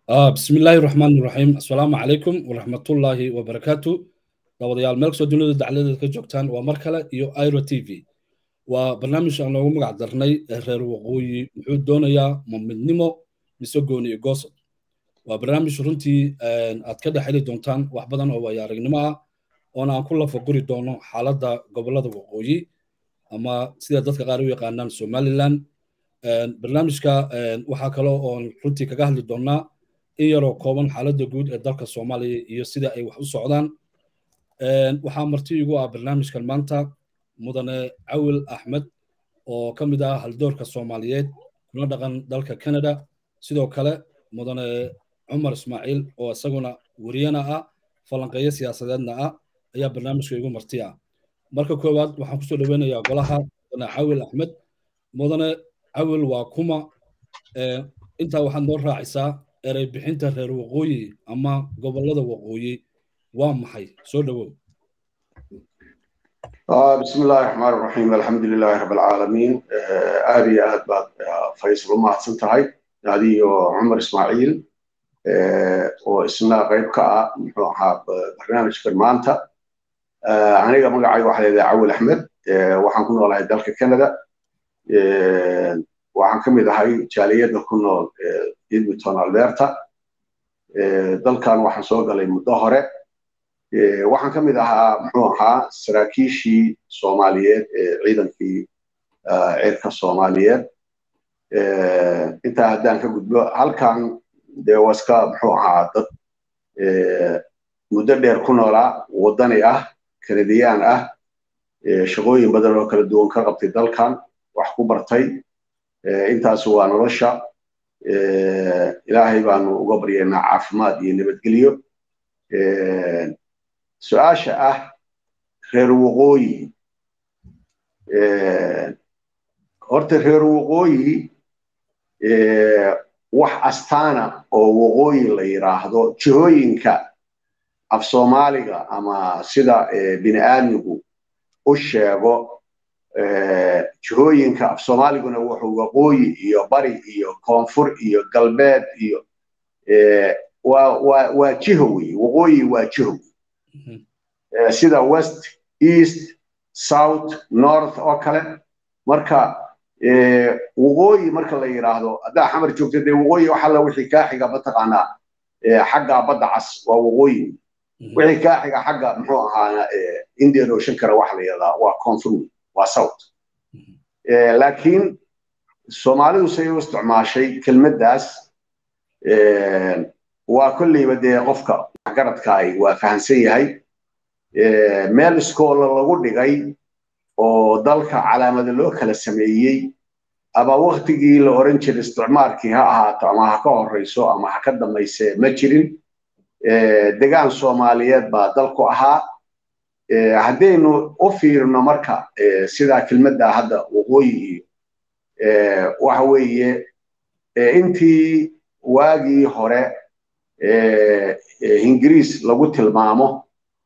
بسم الله الرحمن الرحيم السلام عليكم ورحمة الله وبركاته دawadayaal meel kastoo dunida dacladeeda ka joogtaan waa mar kale iyo iro t v waa barnaamij aan loogu magac darnay reer waqooyi muxuu doonayaa ma midnimo mise gooni iyo goosod waa barnaamij runtii aad ka dhex heli doontaan wax badan oo waayo aragnimo ah oona aan ku lafaguri doono xaaladda gobollada waqooyi ama sida dadka qaar u yaqaanaan somaliland barnaamijka waxaa kale oon runtii kaga hadli doonaa in yaroo kooban xaaladda guud ee dalka soomaaliya iyo sida ay wax u socdaan waxaa marti igu ah barnaamijkan maanta mudane cawil axmed oo ka mid ah haldoorka soomaaliyeed kuna dhaqan dalka canada sidoo kale mudane cumar ismaaciil oo isaguna weriyana ah falanqeeyo siyaasadeedna ah ayaa barnaamijka igu marti ah marka koowaad waxaan kusoo dhoweynayaa golaha mudane cawil axmed mudane cawil waa kuma intaa waxaad noo raacisaa erey bixinta reer waqooyi ama gobollada waqooyi waa maxay soo dhowow بسم الله الرحمن الرحيم الحمد لله رب العالمين آدي آد بعد فيصل ما سنتهاي هذه عمر إسماعيل واسمنا غيب كا محوها برنامج كرمانتا أنا مقعي واحد إذا عول أحمد وحنكون والله دالك كندا وحنكم إذا هاي جالية كنا إدمتون ألبرتا dalkan waxaan soo galay muddo hore waxaan ka mid ahaa muxuu ahaa saraakiishii soomaaliyeed ee ciidankii cirka soomaaliyeed intaa haddaan ka gudbo halkan dee waska muxuu ahaa dad muddo dheer ku noolaa waddani ah kanadiyaan ah shaqooyin badan oo kala duwan ka qabtay dalkan wax ku bartay intaas waa nolosha ilaahay baanu uga baryaynaa caafimaad iyo nabadgelyo su-aasha ah reer waqooyi horta reer waqooyi wax astaana oo waqooyi la yidhaahdo jihooyinka af soomaaliga ama sida bini aadmigu u sheego jihooyinka af soomaaliguna wuxuu waqooyi iyo bari iyo koonfur iyo galbeed iyo waa jiho wey waqooyi waa jiho sida west east south north oo kale marka waqooyi marka la yidhaahdo haddaa xamar joogta dee waqooyi wax alla wixii kaa xiga mataqaanaa xagga badda cas waa waqooyi wixii kaa xiga xagga muxuu ahaa indian ocean kara wax la yidhahdaa waa koonfur waa south laakiin soomaalidu say u isticmaashay kelmaddaas waa kolleyba dee qofka waxgaradka ay waa fahamsan yahay meel iskoola lagu dhigay oo dalka calaamada loo kala sameeyey ama waktigii la oran jiray isticmaarkii ha ahaato ama ha ka horeyso ama ha ka dambayse ma jirin degaan soomaaliyeed baa dalku ahaa haddaynu u fiirno marka sidaa kelmadda hadda waqooyi iyo waxa weeye intii waagii hore ingiriis lagu tilmaamo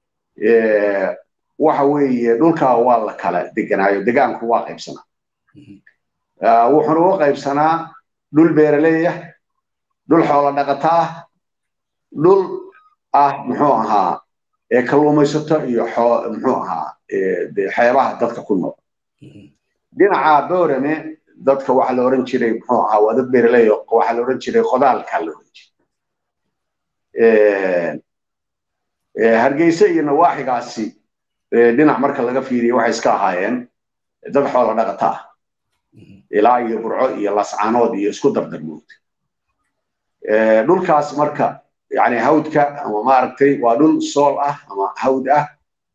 waxa weeye dhulkaa waa la kala deganaayo degaanku waa qaybsanaa wuxuuna u qaybsanaa dhul beeraleey ah dhul xoolo dhaqata ah dhul ah muxuu ahaa kalluumaysato iyo muxuu ahaa xeebaha dadka ku nool dhinaca boorame dadka waxaa la oran jiray muxuu ahaa waa dad beeraley waxaa la oran jiray qodaalkaa la oran jiray hargeysa iyo nawaaxigaasi dhinac marka laga fiiriyo waxay iska ahaayeen dad xoola dhaqata ah ilaa iyo burco iyo lascaanood iyo isku dardarmood dhulkaas marka yani hawdka ama maaragtay waa dhul sool ah ama hawd ah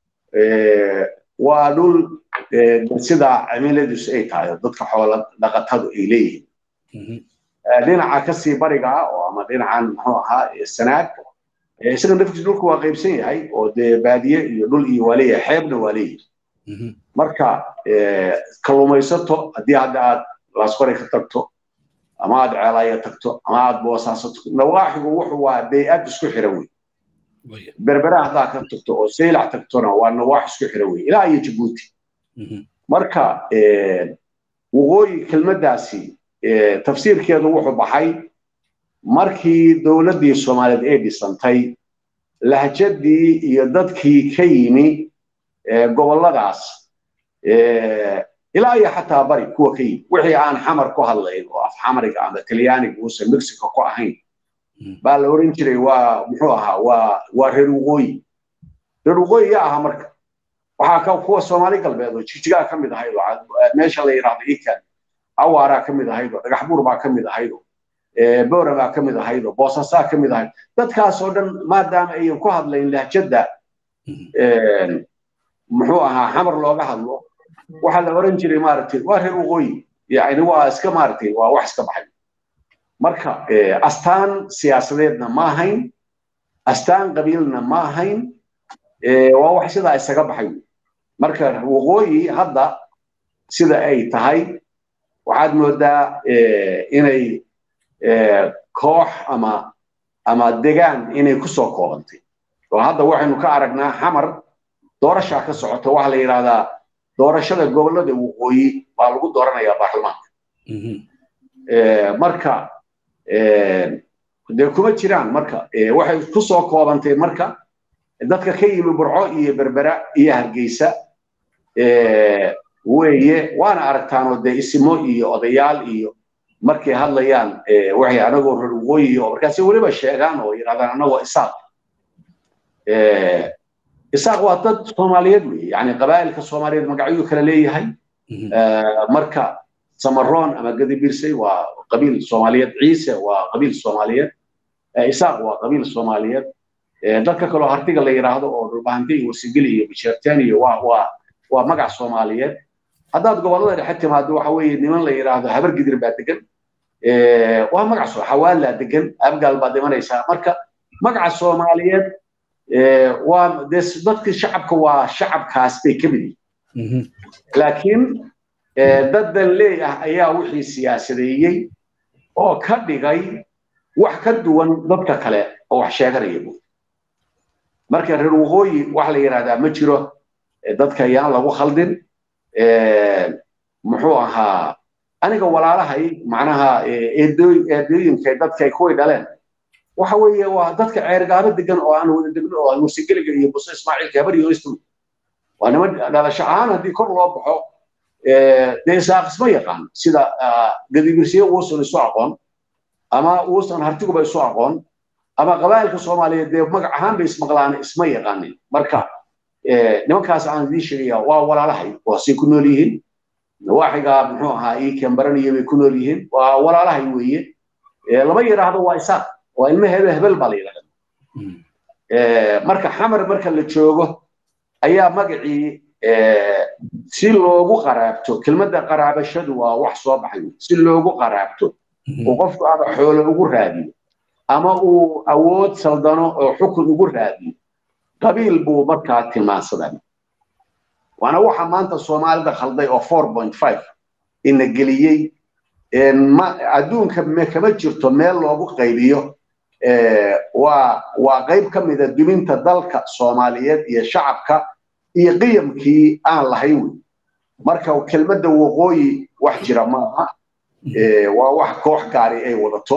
waa dhul sida cimiladiisu ay tahay dadka xoola dhaqatadu ay leeyihiin dhinaca kasii bariga ah oo ama dhinacan muxuu ahaa sanaag isaga nafkiis dhulku waa qaybsan yahay oo dee baadiye iyo dhul iyo waa leeyahay xeebna waa leeyahay marka kalluumaysato haddii hadda aad laasqore ka tagto ama aad ceelaya tagto ama aad boosaaso tagto nawaaxigu wuxuu waa bay-ad isku xiran wey berbera haddaa ka tagto oo saylac tagtona waa nawaax isku xiran wey ilaa iyo jabuuti marka waqooyi kelmaddaasi tafsiirkeedu wuxuu baxay markii dowladdii soomaaliyeed ay dhisantay lahjadii iyo dadkii ka yimi gobolladaas ilaa iyo xataa bari kuwa ka yimi wixii aan xamar ku hadlayn oo af xamariga ama talyaaniga uusan mexico ku ahayn baa la odhan jiray waa muxuu ahaa waa waa reer waqooyi reer waqooyi yaa ahaa marka waxaa ka kuwa soomaali galbeed oo jigjigaa ka mid ahayd oo meesha la yidhaahdo ikan awaaraa ka mid ahayd oo dhagaxbuur baa ka mid ahayd oo boora baa ka mid ahayd oo boosasaa ka mid ahayd dadkaas oo dhan maadaama ayan ku hadlayn lahjadda muxuu ahaa xamar looga hadlo waxaa la oran jiray maaragtay waa reer waqooyi yani waa iska maaragtay waa wax iska baxay marka astaan siyaasadeedna ma ahayn astaan qabiilna ma ahayn waa wax sidaa isaga baxay marka waqooyi hadda sida ay tahay waxaad moodaa inay koox ama ama degaan inay ku soo koobantay oo hadda waxaynu ka aragnaa xamar doorashaa ka socota waxaa la yidhahdaa doorashada gobollada waqooyi baa lagu dooranayaa baarlamaanka marka dee kuma jiraan marka waxay ku soo koobantay marka dadka ka yimi burco iyo berbera iyo hargeysa weeye waana aragtaanoo dee isimo iyo odayaal iyo markay hadlayaan waxay anagoo reer waqooyi oo markaasi weliba sheegaan oo yidhahdaan anagoo isaaq isaaq waa dad soomaaliyeed weeye yani qabaa'ilka soomaaliyeed magacyuu kala leeyahay marka samaroon ama gadibirsay waa qabiil soomaaliyeed ciise waa qabiil soomaaliyeed isaaq waa qabiil soomaaliyeed dadka kaloo hartiga la yidhaahdo oo dhulbahante iyo wasigeli iyo bisheerteen iyo waa waa waa magac soomaaliyeed haddaad gobollada dhexe timaado waxa weeye niman la yidhaahdo habar gidir baa degan waa magac soo xawaalaa degan abgaal baad imanaysaa marka magaca soomaaliyeed waa dee dadkii shacabka waa shacabkaas bay ka mid yihiin laakiin dad danleey ah ayaa wixii siyaasadeeyey oo ka dhigay wax ka duwan dadka kale oo wax sheeganaya bu marka reer waqooyi waxa la yidhahdaa ma jiro dadka ayaan lagu khaldin muxuu ahaa aniga walaalahay macnaha eedooyinka dadkay kuway dhaleen waxa weeye waa dadka ceergaabo degan oo aan wada degno oo musigeliga iyo buse ismaaciilka habar iyo istu waa niman dhalasho ahaan haddii kor loo baxo dee isaaq isma yaqaan sida gadibirsiye uusan isu aqoon ama uusan hartiguba isu aqoon ama qabaa'ilka soomaaliyeed dee magac ahaan bay ismaqlaan isma yaqaanin marka nimankaas aan idiin sheegaya waa walaalahay waasay ku nool yihiin nawaaxiga muxuu ahaa ii kembaraniyo bay ku nool yihiin waa walaalahay weeye lama yidhaahdo waa isaaq waa ilmo hebel hebel baa la yidhahda marka xamar marka la joogo ayaa magacii si loogu qaraabto kelmadda qaraabashadu waa wax soo baxay si loogu qaraabto oo qofku ama xoolo ugu raadiyo ama uu awood saldano oo xukun ugu raadiyo qabiil buu markaa tilmaansadaa waana waxa maanta soomaalida khalday oo four point five ina geliyey adduunka kama jirto meel loogu qaybiyo waa waa qayb ka mida duminta dalka soomaaliyeed iyo shacabka iyo qiyamkii aan lahayn wey marka kelmadda waqooyi wax jira maaha waa wax koox gaari ay wadato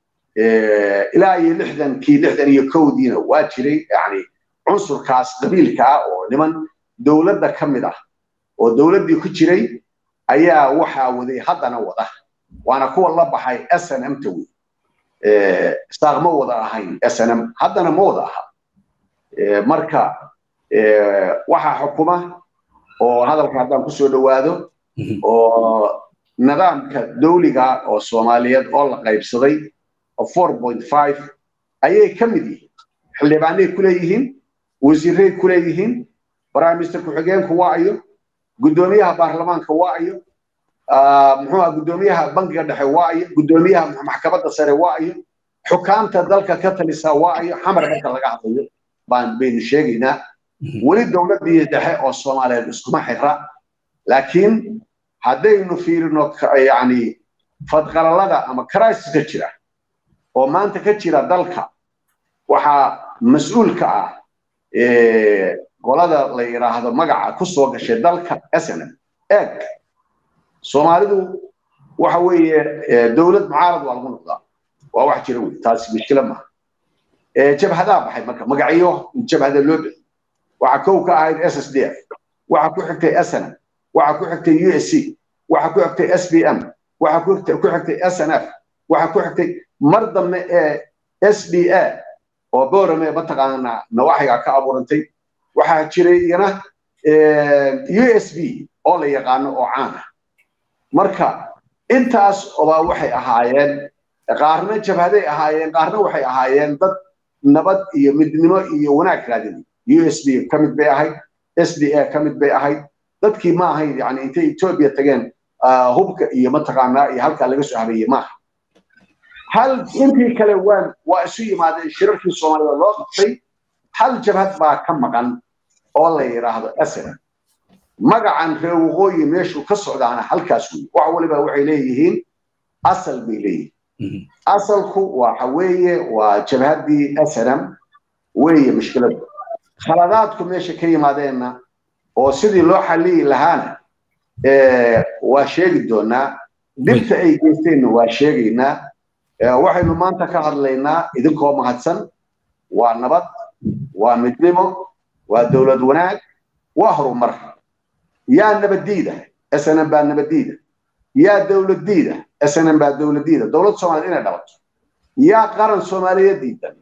ilaa iyo lixdankii lixdan iyo kowdiina waa jiray yani cunsurkaas qabiilka ah oo niman dowladda ka mid ah oo dowladdii ku jiray ayaa waxaa waday haddana wada waana kuwa la baxay snm ta wey isaaq ma wada ahayn snm haddana ma wada aha marka waxaa xukuma oo hadalka haddaan kusoo dhowaado oo nidaamka dawliga oo soomaaliyeed oo la qaybsaday oo four point five ayay ka mid yihiin xildhibaanay ku leeyihiin wasiiray ku leeyihiin prime minister ku-xigeenku waa ayo guddoomiyaha baarlamaanka waa ayo muxuu aha guddoomiyaha bankiga dhexe waa ayo guddoomiyaha maxkamadda sare waa ayo xukaamta dalka ka talisa waa ayo xamar marka laga hadlayo baan baynu sheegaynaa weli dowladdii dhexe oo soomaaliyeed iskuma xira laakiin haddaynu fiirino yani fadqalalada ama crisis-ka jira oo maanta ka jira dalka waxaa mas-uul ka ah qolada la yidhaahdo magaca ku soo gashay dalka snm eeg soomaalidu waxa weeye dowlad mucaarad waa lagu noqdaa waa wax jira wey taasi mushkila maaha jabhadaa baxay marka magacyo jabhada loo bixi waxaa kow ka ahayd s s d f waxaa ku xigtay snm waxaa ku xigtay u s c waxaa ku xigtay s b m waxaa ku xigtay s n f waxaa ku xigtay mar dambe ee s d a oo boorame mataqaana nawaaxiga ka abuurantay waxaa jiray iyana u s b oo la yaqaano oo caan ah marka intaas obaa waxay ahaayeen qaarna jabhaday ahaayeen qaarna waxay ahaayeen dad nabad iyo midnimo iyo wanaag raadinay u s b ka mid bay ahayd s d a ka mid bay ahayd dadkii ma ahayn yani intay etoobiya tageen hubka iyo mataqaanaa iyo halkaa laga soo habeeyey maaha hal intii kale waan waa isu yimaadeen shirarkii soomaalida loo qabtay hal jabhad baa ka maqan oo la yidhaahdo asra magacan reer waqooyi meeshuu ka socdaana halkaas wey wax waliba waxay leeyihiin asal bay leeyihiin asalku waxa weeye waa jabhaddii snm weeye mushkiladu khaladaadku meesha ka yimaadeenna oo sidii loo xalliyi lahaana waa sheegi doonaa dhibta ay geysteenna waa sheegaynaa waxaynu maanta ka hadlaynaa idinkoo mahadsan waa nabad waa midnimo waa dowlad wanaag waa horumar yaa nabaddiida snm baa nabaddiida yaa dowladdiida snm baa dowladdiida dowlad soomaaliyeed inay dhabato yaa qaran soomaaliyeed diidan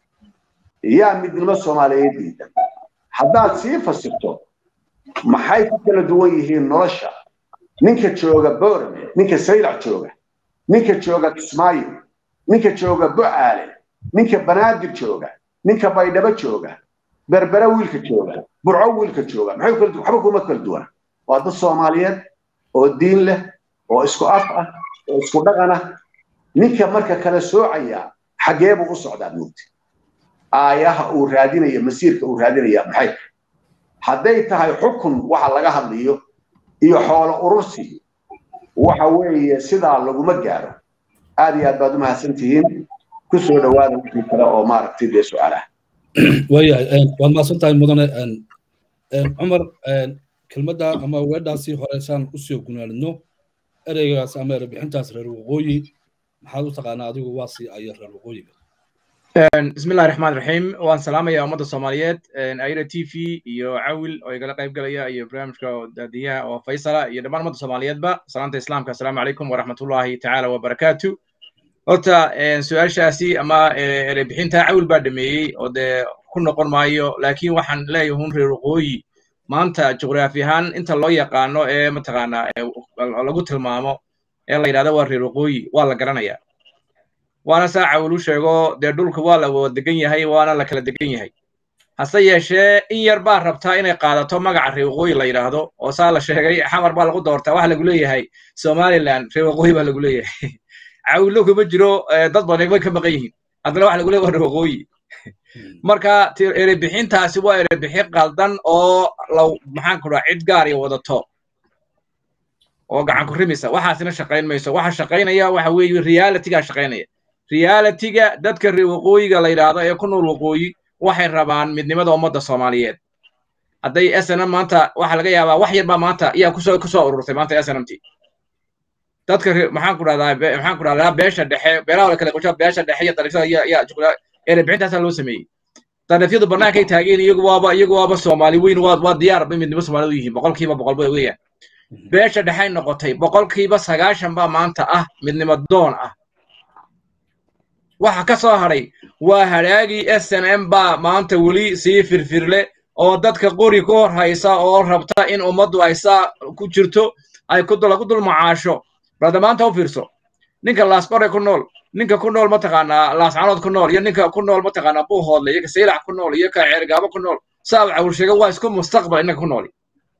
yaa midnimo soomaaliyeed diidan haddaad sii fasirto maxay ku kala duwan yihiin nolosha ninka jooga boorame ninka saylac jooga ninka jooga kismaayo ninka jooga bu'aale ninka banaadir jooga ninka baydhabo jooga berbere wiilka jooga burco wiilka jooga maxay kala waxba kuma kala duwana waa dad soomaaliyeed oo diin leh oo isku af ah oo isku dhaqan ah ninka marka kala soocaya xagee buu u socdaa moogta aayaha uu raadinaya masiirka uu raadinaya maxay hadday tahay xukun waxa laga hadlayo iyo xoolo urursi waxa weeye sidaa laguma gaaro aad iyo aad baad u mahadsan tihiin ku soo dhowaada wixii kale oo maaragtay dee su-aalaha waayahay waad mahadsan tahay mudane cumar kelmadda ama weedhaasi hore saan usoo gunaanidno ereygaas ama erebixintaas reer waqooyi maxaad u taqaanaa adigu waa sii aya reer waqooyiga بسم الله الرحمن الرحيم وان سلام يا أمد الصوماليات أيرا تي في يو عول أو يقال قيب قال يا برنامج دادية أو فيصلة يا دمان أمد الصوماليات با سلامة الإسلام السلام عليكم ورحمة الله تعالى وبركاته horta su-aashaasi ama erebixinta cawl baa dhameeyey oo dee ku noqon maayo laakiin waxaan leeyahay un reer waqooyi maanta juqraafi ahaan inta loo yaqaano ee mataqaanaa lagu tilmaamo ee la yidhahdo waa reer waqooyi waa la garanayaa waana saa cawlu sheego dee dhulka waa la wada degan yahay waana la kala degan yahay hase yeeshee in yar baa rabtaa inay qaadato magaca reer waqooyi la yidhaahdo oo saa la sheegay xamar baa lagu doortaa waxa lagu leeyahay somaliland reer waqooyi baa lagu leeyahay cawlo kuma jiro dad badan way ka maqan yihiin haddana waxa lagu leeyahay waa reer waqooyi marka erebixintaasi waa erebixin qaldan oo law maxaan ku dhaha cid gaar iyo wadato oo gacan ku rimisa waxaasina shaqayn mayso waxa shaqaynaya waxa weeye realitygaa shaqaynaya realityga dadka reer waqooyiga la yidhaahdo ee ku nool waqooyi waxay rabaan midnimada ummadda soomaaliyeed hadday snm maanta waxa laga yaabaa wax yar baa maanta ayaa kusoo kusoo ururtay maanta snmt dadka maxaan ku dhahdaa maxaan ku dhahdaa beesha dhexe beelaha la kala qoshaa beesha dhexe iyo dariishada iyo iyo juqra erebixintaasaa loo sameeyey darafyadu bannaankay taageen iyagu waaba iyagu waaba soomaali weyn waa waa diyaar bay midnimo soomaalidu yihiin boqolkiiba boqol bay weeyaan beesha dhexay noqotay boqolkiiba sagaashan baa maanta ah midnimo doon ah waxa ka soo hadhay waa hadhaagii s n m baa maanta weli sii firfirle oo dadka qori ku hor haysa oo rabta in ummaddu ay saa ku jirto ay ku lagu dul macaasho balda maanta u fiirso ninka laasqore ku nool ninka ku nool mataqaanaa laascanood ku nool iyo ninka ku nool mataqaanaa buuhoodle iyo ka saylac ku nool iyo ka ceergaabo ku nool saa uu cawul sheega waa isku mustaqbal innaga ku nooli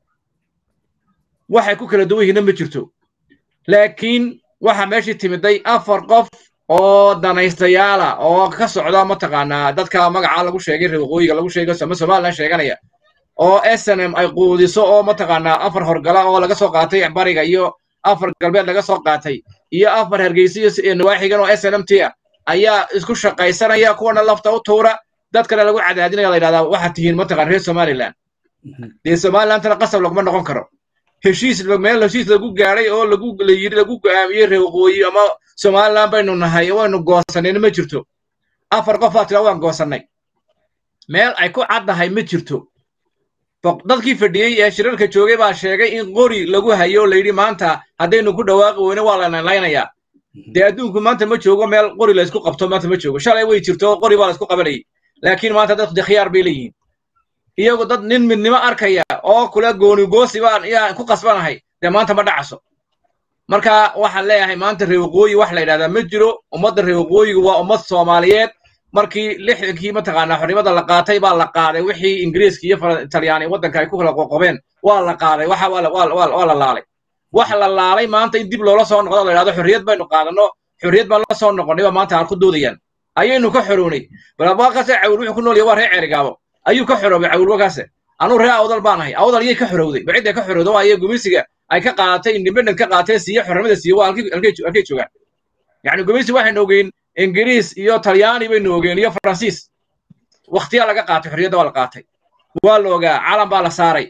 waxay ku kala duwan yihiinna ma jirto laakiin waxa meeshii timiday afar qof oo danaystayaala oo ka socda mataqaanaa dadka magaca lagu sheegay reer waqooyiga lagu sheegay ama somaliland sheeganaya oo s n m ay quudiso oo mataqaanaa afar horgala oo laga soo qaatay bariga iyo afar galbeed laga soo qaatay iyo afar hargeysa iyo nawaaxigan oo s n m t ah ayaa isku shaqaysanaya kuwana lafta u tuura dadkana lagu cadaadinaya la yidhahdaa waxaad tihiin mataqaan reer somaliland dee somalilandtana qasab laguma noqon karo heshiis meel heshiis lagu gaadhay oo lagu la yidhi lagu go'aamiyey reer waqooyi ama somaliland baynu nahay waynu goosanayna ma jirto afar qof baa tira waan goosannay meel ay ku caddahay ma jirto dadkii fadhiyey ee shirarka joogay baa sheegay in qori lagu hayo la yidhi maanta haddaynu ku dhawaaqi weyne waa la laynayaa dee adduunku maanta ma joogo meel qori laysku qabto maanta ma joogo shalay way jirto qori baa laysku qabanayay laakiin maanta dadku dee khiyaar bay leeyihiin iyagu dad nin midnimo arkaya oo kula gooni goosi baan iyaan ku qasbanahay dee maanta ma dhacaso marka waxaan leeyahay maanta reer waqooyi wax la yidhahdaa ma jiro ummadda reer waqooyigu waa ummad soomaaliyeed markii lixdankii mataqaanaa xornimada la qaatay baa la qaaday wixii ingiriiska iyo talyaani waddanka ay ku kala qoqobeen waa la qaaday waxa waa la laalay wax la laalay maanta in dib loola soo noqdo la yidhahdo xorriyad baynu qaadanno xorriyad baan la soo noqonnay baa maanta aan ku doodayaan ayaynu ka xorownay balabaqaase cawil wuxuu ku nool yahay waa reer ceerigaabo ayuu ka xoroobay cawilwakaase anuu reer awdal baan ahay awdal yay ka xorowday bacidday ka xorowda waa iyaga gumeysiga ay ka qaadatay independent ka qaateen siiye xornimada siiye waa halkay joogaan yacni gumeysi waxaynu ogeyn ingiriis iyo talyaani baynu ogeen iyo faransiis wakhtiyaa laga qaatay xorriyadda waa la qaatay waa la ogaa calan baa la saaray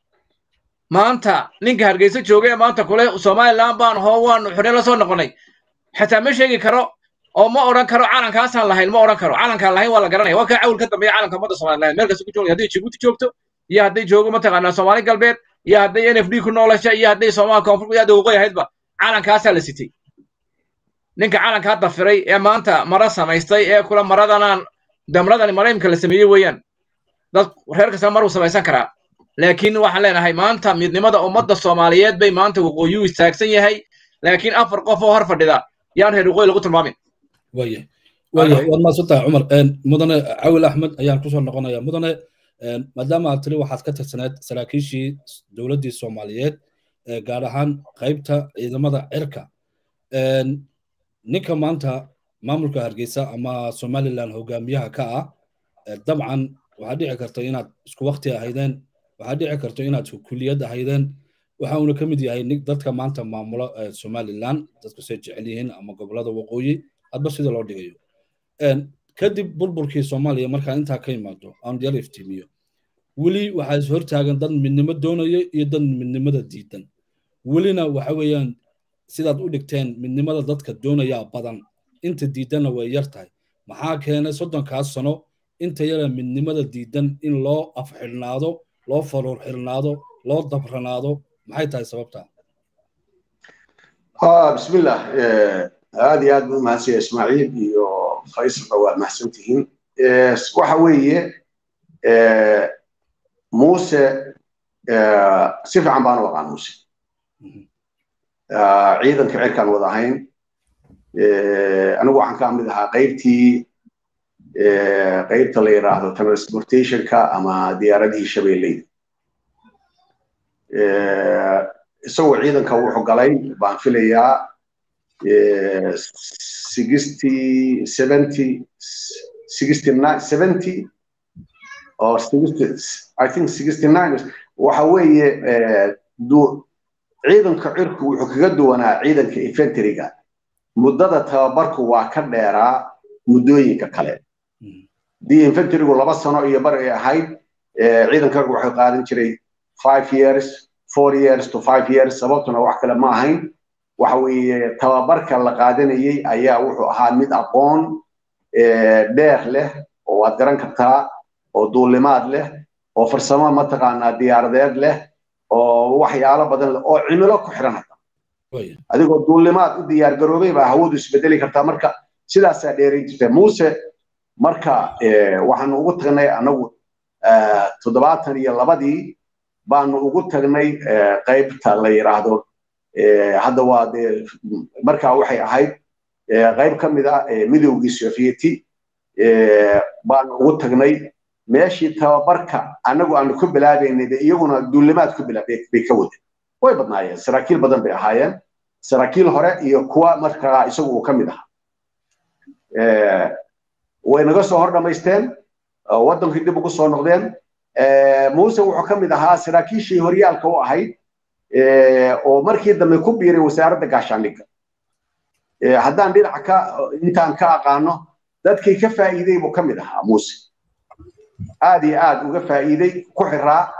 maanta ninka hargeysa jooga ee maanta kule somaliland baan hoo waanu xorriyad la soo noqonnay xataa ma sheegi karo oo ma odhan karo calankaasaan lahayn ma odhan karo calankaan lahayn waa la garanaya waa kaa cawil ka dambeeya calanka ummadda somaliland meel kasta ku joogay hadday jibuuti joogto iyo hadday joogo mataqaanaa soomaali galbeed iyo hadday n f d ku noolasha iyo hadday soomaali koonfur iyo hadday waqooyi ahaydba calankaasaa la sitay ninka calankaa dafiray ee maanta mara samaystay ee kula maradanaan damradani maraymka la sameeyey weeyaan dad reer kasta maruu samaysan karaa laakiin waxaan leenahay maanta midnimada ummadda soomaaliyeed bay maanta waqooyuu istaagsan yahay laakiin afar qof oo hor fadhida yaan reer waqooyi lagu tilmaamin waya waya waad maadsantahay cumar mudane cawil axmed ayaan kusoo noqonaya mudane maadaama aad tiri waxaad ka tirsaneed saraakiishii dowladdii soomaaliyeed gaar ahaan qaybta ciidamada cirka ninka maanta maamulka hargeysa ama somaliland hogaamiyaha ka ah dabcan waxaa dhici karta inaad isku wakti ahaydeen waxaa dhici karta inaad kuliyad ahaydeen waxa uuna ka mid yahay dadka maanta maamula somaliland dadku say jecel yihiin ama gobolada waqooyi hadba sida loo dhigayo kadib burburkii soomaaliya markaa intaa ka yimaado aan yar iftiimiyo weli waxaa is hortaagan dad midnimo doonaya iyo dad midnimada diidan welina waxa weeyaan sidaad u dhigteen midnimada dadka doonayaa badan inta diidanna way yar tahay maxaa keenay soddonkaas sano inta yara midnimada diidan in loo afxidhnaado loo faruur xirnaado loo dabranaado maxay tahay sababtaa bismillah aad iyo aad buu mahadsanya ismaaciil iyo faysalba waa mahadsantihiin waxa weeye muuse si fiican baan u aqaan muuse ciidanka cirkaan wada ahayn anigu waxaan ka mid ahaa qaybtii qaybta la yidhaahdo transportationka ama diyaaradihii shabeelleyda isagoo ciidanka wuxuu galay baan filayaa sixty seventy sixty nine seventy or sixty I think sixty nine waxa weeye ciidanka cirku wuxuu kaga duwanaa ciidanka infantryga muddada tababarku waa ka dheeraa muddooyinka kale dii infantrygu laba sano iyo bar ay ahayd ciidanka cirku waxay qaadan jiray five years four years to five years sababtuna wax kale ma ahayn waxa weeye tababarka la qaadanayey ayaa wuxuu ahaa mid aqoon dheer leh oo waad garan kartaa oo duulimaad leh oo farsamo mataqaanaa diyaaradeed leh oo waxyaalo badan leh oo cimilo ku xiran hata adigoo duulimaad u diyaar garoobay baa hawadu isbedeli kartaa marka sidaasaa dheerayn jirta muuse marka waxaanu ugu tagnay anagu toddobaatan iyo labadii baanu ugu tagnay qaybta la yidhaahdo hadda waa dee markaa waxay ahayd qayb ka mid ah midowgii sovieti baanu ugu tagnay meeshii tababarka annagu aanu ku bilaabaynay iyaguna duulimaad ku bilaabay bay ka wadeen way badnaayeen saraakiil badan bay ahaayeen saraakiil hore iyo kuwa markaa isagu uu ka mid ahaa way naga soo hor dhamaysteen waddankii dib ugu soo noqdeen muuse wuxuu ka mid ahaa saraakiishii horyaalka u ahayd oo markii dambe ku biiray wasaaradda gaashaandhigga haddaan dhinaca ka intaan ka aqaano dadkii ka faa'iiday buu ka mid ahaa muuse aad iyo aad uga faa'iiday ku xiraa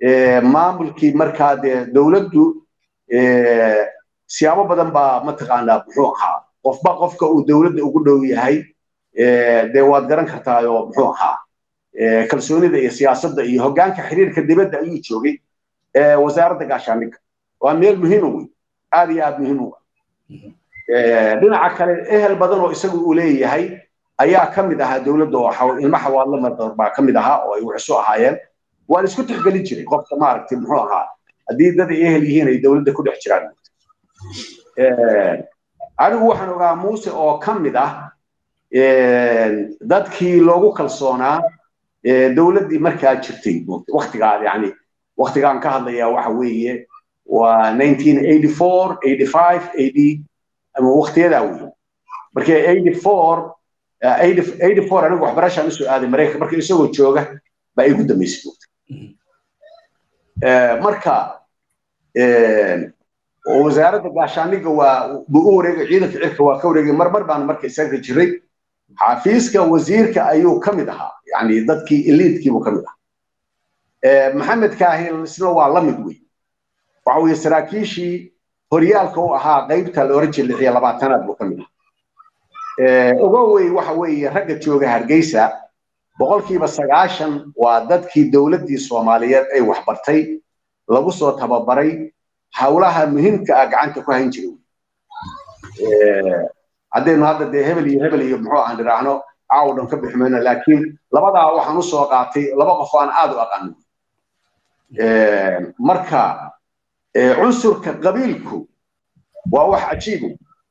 maamulkii markaa dee dowladdu siyaabo badan baa mataqaanaa muxuu ahaa qofba qofka uu dowladda ugu dhow yahay dee waad garan kartaayoo muxuu ahaa kalsoonida iyo siyaasadda iyo hoggaanka xiriirka dibadda ayuu joogay wasaaradda gaashaandhigga waa meel muhiima wey aad iyo aad muhiim u dhinaca kale ehel badan oo isagu uu leeyahay ayaa ka mid ahaa dowladda oo ilmo xawaadlo madar baa ka mid ahaa oo ay wuxusu ahaayeen waan isku tixgelin jiray qofka maaragtay muxuu ahaa haddii dad ay ehel yihiin ay dowladda ku dhex jiraan anigu waxaan ogaa muuse oo ka mid ah dadkii loogu kalsoonaa dowladdii markaa jirtay waktigaa yani waktigaan ka hadlayaa waxa weeye waa 1984 85 80 ama waktiyadaa wey marka 84 84 anigu waxbarashaan usoo aaday maraykan marka isagoo jooga baa igu dambaysay marka wasaaradda gaashaandhigga waa buu u wareegay ciidanka cirka waa ka wareegay marmar baan marka isaga jiray xafiiska wasiirka ayuu ka mid ahaa yani dadkii eliidkiibuu ka mid ahaa maxamed kaahil isna waa la mid wey waxa weeye saraakiishii horyaalka u ahaa qaybta la oran jiray lix iyo labaatanaad buu ka mid ahaa ogowey waxa weeye ragga jooga hargeysa boqolkiiba sagaashan waa dadkii dowladdii soomaaliyeed ay waxbartay lagu soo tababaray hawlaha muhiimka ah gacanta ku hayn jiray haddaynu hadda dee hebel iyo hebel iyo muxuu aan idhaahno caaw dhan ka bixi mayno laakiin labadaa waxaan u soo qaatay laba qof aan aad u aqaanin marka cunsurka qabiilku waa wax cajiibo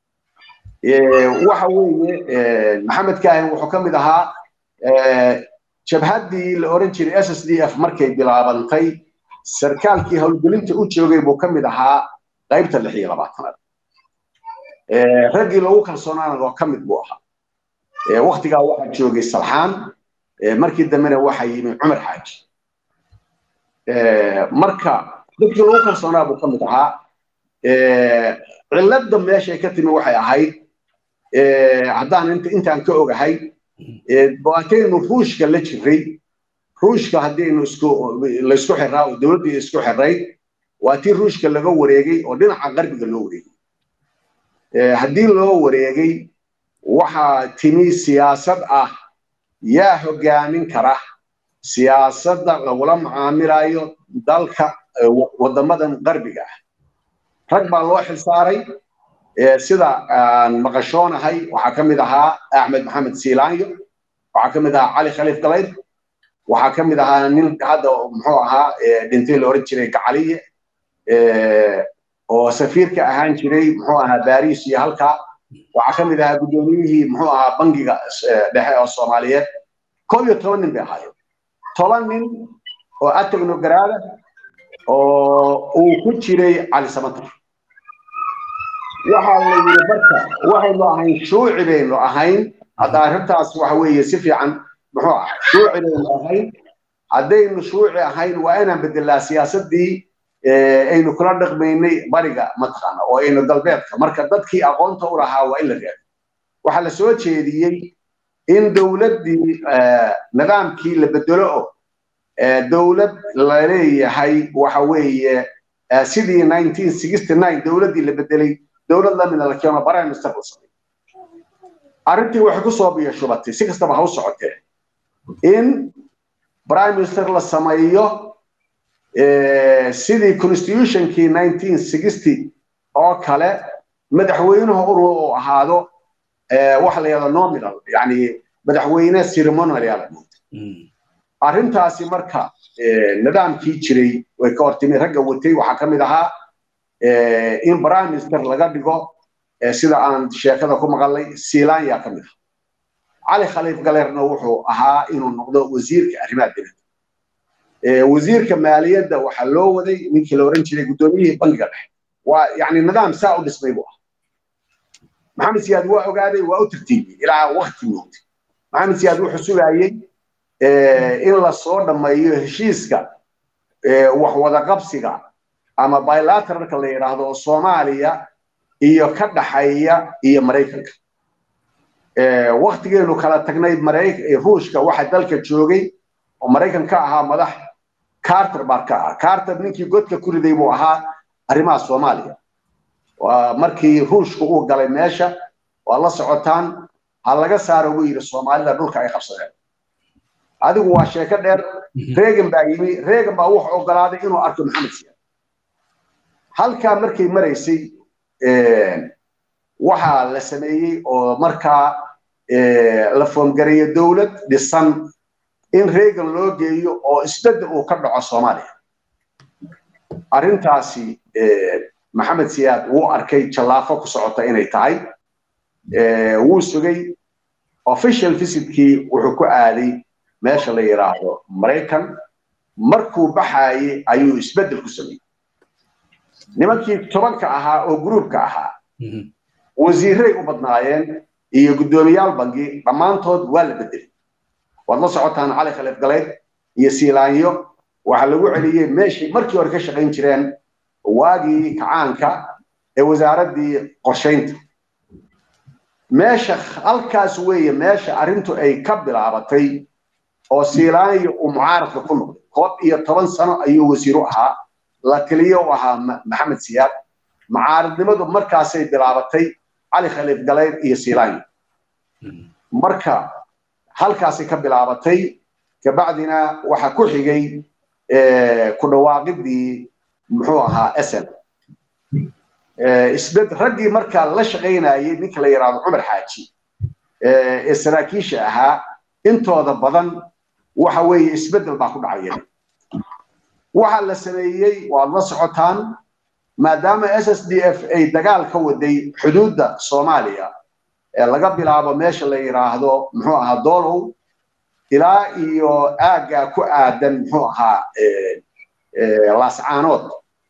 waxa weeye maxamed kaahin wuxuu ka mid ahaa jabhaddii la oran jiray s s d f markay bilaabantay sarkaalkii howlgelinta u joogay buu ka mid ahaa qaybta lix iyo labaatanaad raggii loogu kalsoonaana oo ka mid buu ahaa waktigaa waxaa joogay salxaan markii dambena waxaa yimi cumar xaaji marka dadkii loogu kalsoonaa buu ka mid ahaa cilladda meeshay ka timi waxay ahayd haddaan intaan ka ogahay baataynu ruushka la jiray ruushka haddaynu isku laysku xiraa oo dowladdii isku xiray waa tii ruushka laga wareegay oo dhinaca qarbiga loo wareegay haddii loo wareegay waxaa timi siyaasad ah yaa hoggaamin kara siyaasadda lagula macaamilayo dalka waddamadan qarbiga ah rag baa loo xilsaaray sida aan maqashoonahay waxaa ka mid ahaa axmed maxamed siilaanyo waxaa ka mid ahaa cali khaliif galayd waxaa ka mid ahaa nin hadda muxuu ahaa dhintay la oran jiray gacaliye oo safiirka ahaan jiray muxuu ahaa baris iyo halkaa waxaa ka mid ahaa guddoomiyihii muxuu ahaa bangiga dhexe oo soomaaliyeed koob iyo toban nin bay ahaayeen toban nin oo atecnogaraada oo uu ku jiray cali samatar waxaa la yidhi marka waxaynu ahayn shuuci baynu ahayn hadda arrintaas waxa weeye si fiican muxuu ah shuuci baynu ahayn haddaynu shuuci ahayn waa inaan bedelaa siyaasaddii aynu kula dhaqmaynay bariga mataqaana oo aynu galbeedka marka dadkii aqoonta u lahaa waa in la reebo waxaa la soo jeediyey in dowladdii nidaamkii la bedelo oo dowlad la leeyahay waxa weeye sidii 1969 dowladdii la bedelay dowlad lamida la keeno prime minister la sameeyo arrintii waxay ku soo biyo shubatay si kastaba ha u socotee in prime minister la sameeyo sidii constitutionkii 1960 oo kale madaxweynuhu uru uu ahaado waxa la yidhahdo nominal yani madaxweyne ceremonial yaa la arrintaasi marka nidaamkii jiray way ka hortimi ragga watay waxaa ka mid ahaa in prime minister laga dhigo sida aan sheekada ku maqalnay silanya ka mid ah cali khaliif galerna wuxuu ahaa inuu noqdo wasiirka arrimaha dibadda wasiirka maaliyadda waxaa loo waday ninkii la oran jiray guddoomiyihii bangiga dhexe waa yani nidaam saa u dhismay buu ah maxamed siyaad waa ogaaday waa u tartiibiyey ilaa wakti moogtay maxamed siyaad wuxuu sugayey in la soo dhammeeyo heshiiska wax wada qabsiga ama bilateralka la yidhaahdo oo soomaaliya iyo ka dhaxeeya iyo maraykanka waktigeenu kala tagnay ruushka waxa dalka joogay oo maraykan ka ahaa madax carter baa ka ah carter ninkii godka ku riday buu ahaa arrimaha soomaaliya waa markii ruushka uu galay meesha waa la socotaan ha laga saaro buu yidhi soomaalida dhulka ay qabsadeen adigu waa sheeko dheer reegan baa yimi reegan baa wuxuu ogolaaday inuu arko maxamed siyaad halkaa markay maraysay waxaa la sameeyey oo markaa la foomgareeyo dowlad dhisan in reegan loo geeyo oo isbedel uu ka dhaco soomaaliya arrintaasi maxamed siyaad wuu arkay jallaafo ku socota inay tahay wuu sugay official visitkii wuxuu ku aaday meesha la yidhaahdo maraykan markuu baxaayey ayuu isbeddel ku sameeyey nimankii tobanka ahaa oo gruubka ahaa wasiiray u badnaayeen iyo guddoomiyaal bangi dhammaantood waa la bedelay waad la socotaan cali khaliif galeyd iyo siilaanyo waxaa lagu celiyey meeshii markii hore ka shaqayn jireen waagii kacaanka ee wasaaraddii qorshaynta meesha halkaas weeye meesha arrintu ay ka bilaabatay oo siilaanyo uu mucaaradka ku noqday koob iyo toban sano ayuu wasiiru ahaa la taliyo u ahaa maxamed siyaad mucaaradnimadu markaasay bilaabatay cali khaliif galeyd iyo siilaanyo marka halkaasay ka bilaabatay kabacdina waxaa ku xigay ku dhawaaqidii muxuu ahaa sn isbed raggii markaa la shaqaynayay ninka la yidhaahdo cumar xaaji ee saraakiisha ahaa intooda badan waxa weeye isbeddel baa ku dhacaya waxaa la sameeyey waad la socotaan maadaama s s d f ay dagaal ka waday xuduudda soomaaliya ee laga bilaabo meesha la yidhaahdo muxuu ahaa doolow ilaa iyo aaggaa ku aadan muxuu ahaa laascaanood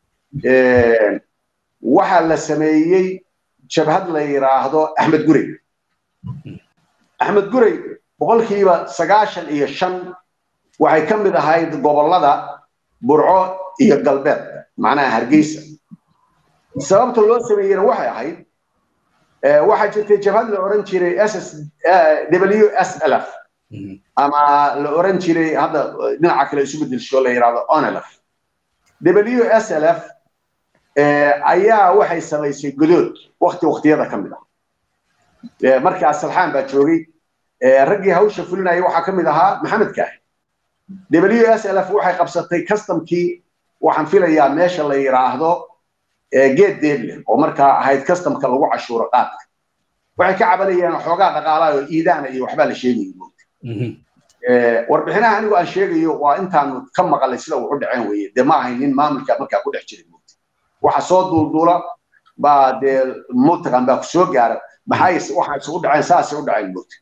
waxaa la sameeyey jabhad la yidhaahdo axmed gurey axmed gurey boqolkiiba sagaashan iyo shan waxay ka mid ahayd gobollada burco iyo galbeed macnaha hargeysa sababta loo sameeyeyna waxay ahayd waxaa jirtay jabhad la oran jiray ss w s l f ama la oran jiray hadda dhinaca kale isu bedelsho la yidhahdo onlf w s l f ayaa waxay samaysay godood wakti waktiyada ka mid ah markaas salxaan baa joogay raggii hawsha fulinaya waxaa ka mid ahaa maxamed kaahi w s l f waxay qabsatay customkii waxaan filayaa meesha la yidhaahdo geed deeble oo markaa ahayd customka lagu cashuuro qaadka waxay ka cabanayeen xoogaa dhaqaalaha oo iidaana iyo waxbaa la sheegayay moogta warbixinaha anigu aan sheegayo waa intaanu ka maqalay sida wuxu dhaceen weye dee ma ahayn nin maamulka markaa ku dhex jiray moogta waxa soo duulduula baa dee mutaqan baa ku soo gaara maxay waxa isugu dhaceen saasay u dhaceen moogta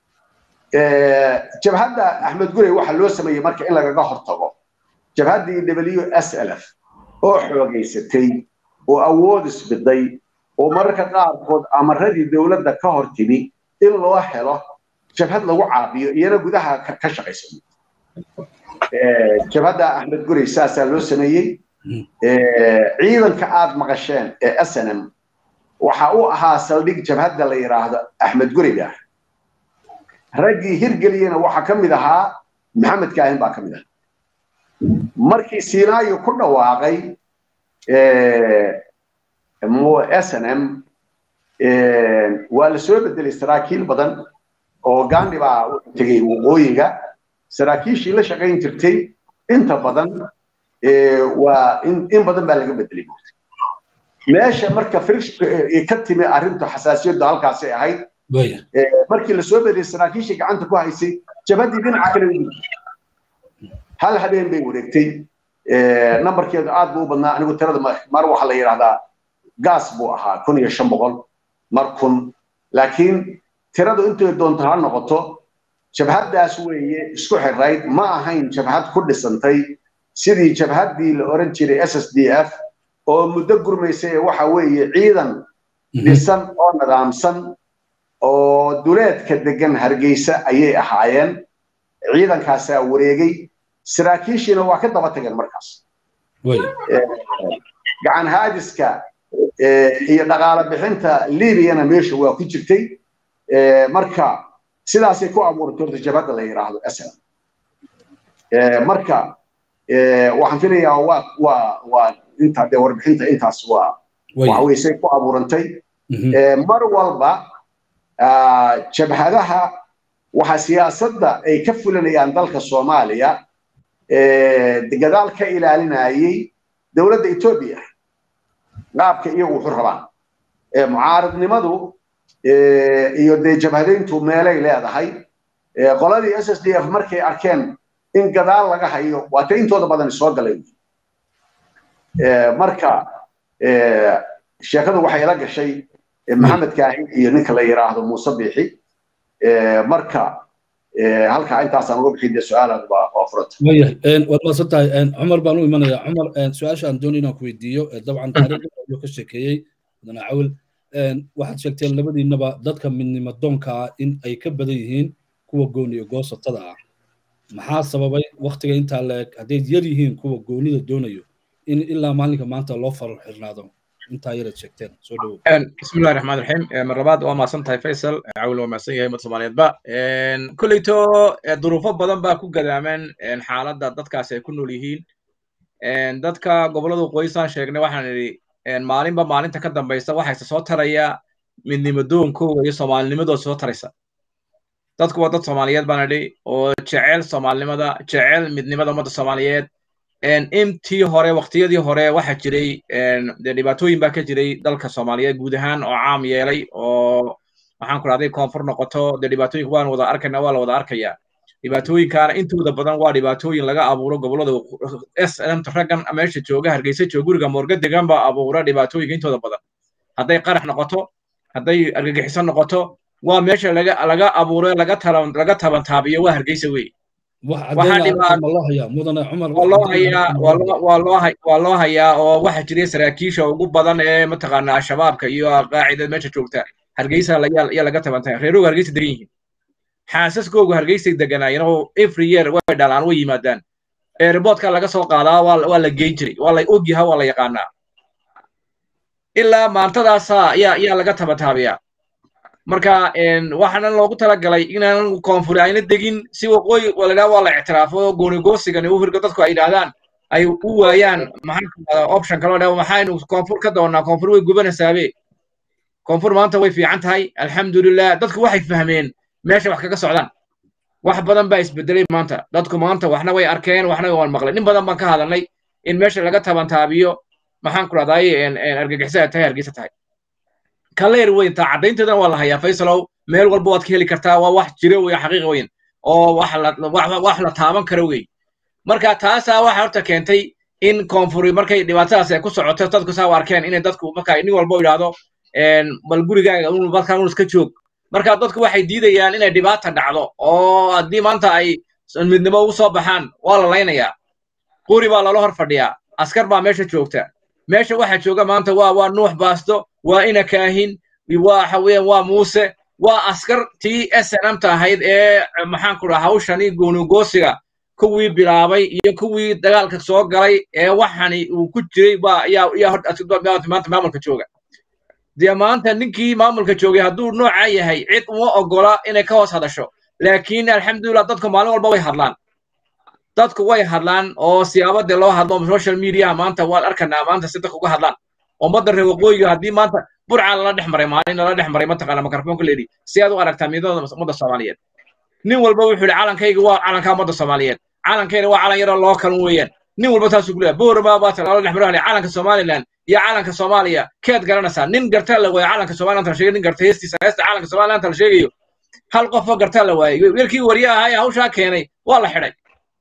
jabhadda axmed gurey waxaa loo sameeyey marka in lagaga hortago jabhaddii w s l f oo xoogaysatay oo awood isbiday oo mararka qaarkood amaradii dowladda ka hor timi in loo helo jabhad lagu caabiyo iyana gudaha ka shaqaysa jabhadda axmed gurey saasaa loo sameeyey ciidanka aad maqasheen ee snm waxa uu ahaa saldhig jabhadda la yidhaahdo axmed gureyga raggii hirgeliyena waxaa ka mid ahaa maxamed kaahin baa ka mid ahaa markii siinaayo ku dhawaaqay snm waa la soo bedelay saraakiil badan oo gandhi baa tegey waqooyiga saraakiishii la shaqayn jirtay inta badan waa in badan baa laga bedelay meesha marka frisk ka timi arrintu xasaasiyaddu halkaasay ahayd markii la soo bedelay saraakiishii gacanta ku haysay jabhaddii dhinaca kale hal habeen bay wareegtay nambarkeedu aad buu u badnaa anigu tirada mar waxaa la yidhahdaa gaas buu ahaa kun iyo shan boqol mar kun laakiin tiradu intay doonto ha noqoto jabhaddaas weeye isku xirayd ma ahayn jabhad ku dhisantay sidii jabhaddii la oran jiray s s d f oo muddo gurmaysay waxa weeye ciidan dhisan oo nidaamsan oo duleedka degan hargeysa ayay ahaayeen ciidankaasaa wareegay saraakiishiina waa ka daba tageen markaas gacan haadiska iyo dhaqaale bixinta libyana meesha waa ku jirtay marka sidaasay ku abuurtay horta jabhadda la yidhaahdo aslam marka waxaan filayaa waa waa waa inta dee warbixinta intaas waa waxa weye say ku abuurantay mar walba jabhadaha waxa siyaasadda ay ka fulinayaan dalka soomaaliya gadaal ka ilaalinayay dowladda etoobiya qaabka iyagu wuxu rabaan mucaaradnimadu iyo dee jabhadayntu meelay leedahay qoladii s s d f markay arkeen in gadaal laga hayo waa ta intooda badan soo galay marka sheekadu waxay la gashay maxamed kaahin iyo ninka la yidhaahdo muuse biixi marka halkaa intaasaan uga bixin dee su-aalaad waa furanta wayahay waad maasan tahay cumar baan u imanaya cumar su-aasha aan doonay inaan ku weydiiyo dabcan taariikhda ayuu ka sheekeeyey mudane cawil waxaad sheegteen labadiinaba dadka midnimo doonka ah in ay ka badan yihiin kuwa gooni iyo goosatada ah maxaa sababay waktiga intaa la eg hadday yar yihiin kuwa goonida doonayo in ilaa maalinka maanta loo faral xirnaado intaa yaraad sheegteen soo dhawow bismillahi raxmaan raxiim mar labaad waa mahadsan tahay faysal cawil waa mahadsan yahay umad soomaaliyeedba kolleyto duruufo badan baa ku gadaaman xaaladda dadkaasi ay ku nool yihiin dadka gobollada qoysaan sheegnay waxaan idhi maalinba maalinta ka dambaysa waxayse soo taraya midnimo doonkooga iyo soomaalinimadooda soo taraysa dadku waa dad soomaaliyeed baan idhi oo jecel soomaalinimada jecel midnimada ummadda soomaaliyeed intii hore waqtiyadii hore waxaa jiray dee dhibaatooyin baa ka jiray dalka soomaaliyeed guud ahaan oo caam yeelay oo waxaan ku dhahday koonfur noqoto dee dhibaatooyinka waan wada arkayna waa la wada arkayaa dhibaatooyinkaana intooda badan waa dhibaatooyin laga abuuro gobollada s mt raggan meesha jooga hargeysa jooga guriga moorga degan baa abuura dhibaatooyinka intooda badan hadday qarax noqoto hadday argagixiso noqoto waa meesha laga laga abuuro laga taban laga tabantaabiyo waa hargeysa wey waa loo hayaa oo waxa jiray saraakiisha ugu badan ee mataqaana shabaabka iyo qaacida meesha joogta hargeysa ayaa laga tabantay reeroga hargeysa degan yihiin xaasaskoogu hargeysay deganaayeen oo every year way dhalaan way yimaadaan airportka laga soo qaadaa waa la geyn jiray waa la ogyaha waa la yaqaanaa ilaa maantadaasa ayaa ayaa laga tabataabiyaa marka waxaana loogu talagalay inaan koonfuri ayna degin si waqooyi walidhaa waa la ictiraafo goonigoosigani u hirgo dadku ay yidhaahdaan ay u waayaan maxaa option kaloo dhaa maxaynu koonfur ka doonnaa koonfur way gubanaysaabee koonfur maanta way fiican tahay alxamdulilah dadku waxay fahmeen meesha wax kaga socdaan wax badan baa isbedelay maanta dadku maanta waxna way arkeen waxna waan maqlay nin badan baan ka hadalnay in meesha laga tabantaabiyo maxaan ku dhahday argagixisa tahay hargeysa tahay kaleer weyn taa caddaynteedana waa la hayaa faysalow meel walba waad ka heli kartaa waa wax jiro wey xaqiiqa weyn oo wax la taaban karo wey marka taasaa waxa horta keentay in koonfuri markay dhibaatadaas ay ku socoto dadku saa u arkeen inay dadku marka nin walba yidhaahdo bal gurigaaga balkan un iska joog marka dadku waxay diidayaan inay dhibaata dhacdo oo haddii maanta ay midnimo ugu soo baxaan waa la laynayaa quri baa lala hor fadhiyaa askar baa meesha joogta meesha waxa jooga maanta waa waa nuux baasto waa ina kaahin waxa weeyaan waa muuse waa askar tii snmta ahayd ee maxaan ku dhaha hawshani goonigoosiga kuwii bilaabay iyo kuwii dagaalka soo galay ee waxani uu ku jiray baa ayaa ayaa maanta maamulka jooga dee maanta ninkii maamulka joogay hadduu noocaa yahay cid uma ogola inay ka hoos hadasho laakiin alxamdulillah dadku maalin walba way hadlaan dadku way hadlaan oo siyaabadii loo hadlo social mediaha maanta waan arkanaa maanta si dadku uga hadlaan ummadda reer waqooyiga haddii maanta burcaa lala dhex maray maalin lala dhex maray mataqaana mikrofoonka leedhi si aad u aragtaa midada ummadda soomaaliyeed nin walba wuxuu yidhi calankayga waa calanka ummadda soomaaliyeed calankayna waa calan yaroo loo kalun weeyaan nin walba taasuu kuleeyahay boorama baa lala dhex maray calanka somaliland iyo calanka soomaaliya keed garanaysaa nin gartaa la waayo calanka somaliland la sheegay nin garta heestiisa heesta calanka somaliland la sheegayo hal qofoo gartaa la waayay wiilkii wariye ahaa ee hawshaa keenay waa la xidhay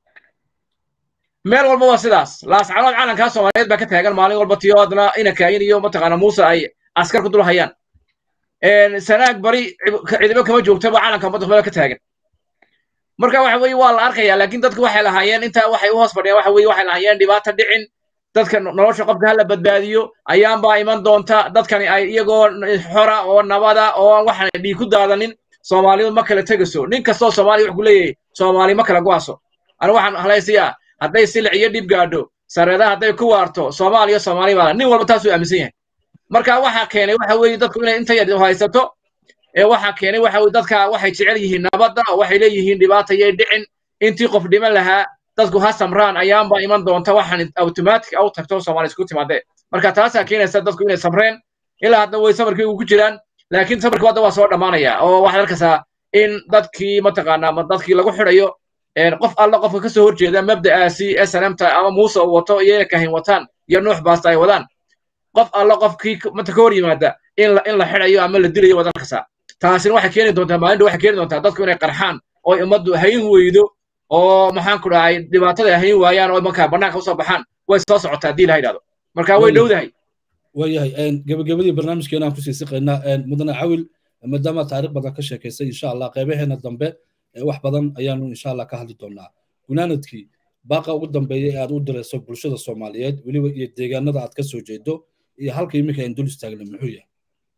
meel walba waa sidaas laascanood calankaa soomaaliyeed baa ka taagan maalin walba tiyoodna ina kaayin iyo mataqaana muuse ay askar ku dul hayaan sanaag bari ciidamo kama joogtaba calanka ummadda soomaaliyed ka taagan marka waxa weeye waa la arkaya laakiin dadku waxay lahaayeen intaa waxay u hoos fadhiyaan waxa weeye waxay lahaayeen dhibaata dhicin dadka nolosha qofka hala badbaadiyo ayaanbaa iman doonta dadkani ay iyagoo xora oo nabada oo waxaan dhiig ku daadanin soomaalidu ma kala tegayso nin kastoo soomaaliya wuxuu ku leeyahay soomaali ma kala go'aso anigu waxaan halaysiyaa hadday silic iyo dhib gaadho sareedaha hadday ku waarto soomaaliya soomaali baa nin walba taasuu aaminsan yahay marka waxa keenay waxa weeye dadku inay inta yar haysato ee waxa keenay waxa weeye dadka waxay jecel yihiin nabadda oo waxay leeyihiin dhibaata yay dhicin intii qof dhiman lahaa dadku ha samraan ayaanba iman doonta waxaan automatic u tagto soomaali isku timaadee marka taasaa keenaysa dadku inay samreen ilaa hadda way safarkii ugu jiraan laakiin safarkii hadda waa soo dhammaanaya oo waxaad arkaysaa in dadkii mataqaanaa ma dadkii lagu xidhayo qof alla qofka ka soo horjeeda mabda'aasi snmta ama muuse uu wato iyo kahin wataan iyo nuux baasta ay wadaan qof alla qofkii mata ka hor yimaada in la in la xidhayo ama la dilayo waad arkaysaa taasina waxay keeni doontaa maalinta waxay keeni doontaa dadku inay qarxaan oo ummaddu hayn weydo oo maxaan ku dhahay dhibaatada hayn waayaan oo markaa bannaanka usoo baxaan way soo socotaa haddii la yidhahdo marka way dhowdahay waayahay gebagabadii barnaamijkeena aan kusii siqaynaa mudane cawil maadaama taariikh badan ka sheekaysay insha allah qaybaheena dambe wax badan ayaanu insha allah ka hadli doonaa gunaanadkii baaqa ugu dambeeya ee aad u dirayso bulshada soomaaliyeed weliba iyo deegaanada aad ka soo jeedo iyo halka iminka aan dul istaagna muxuu yahay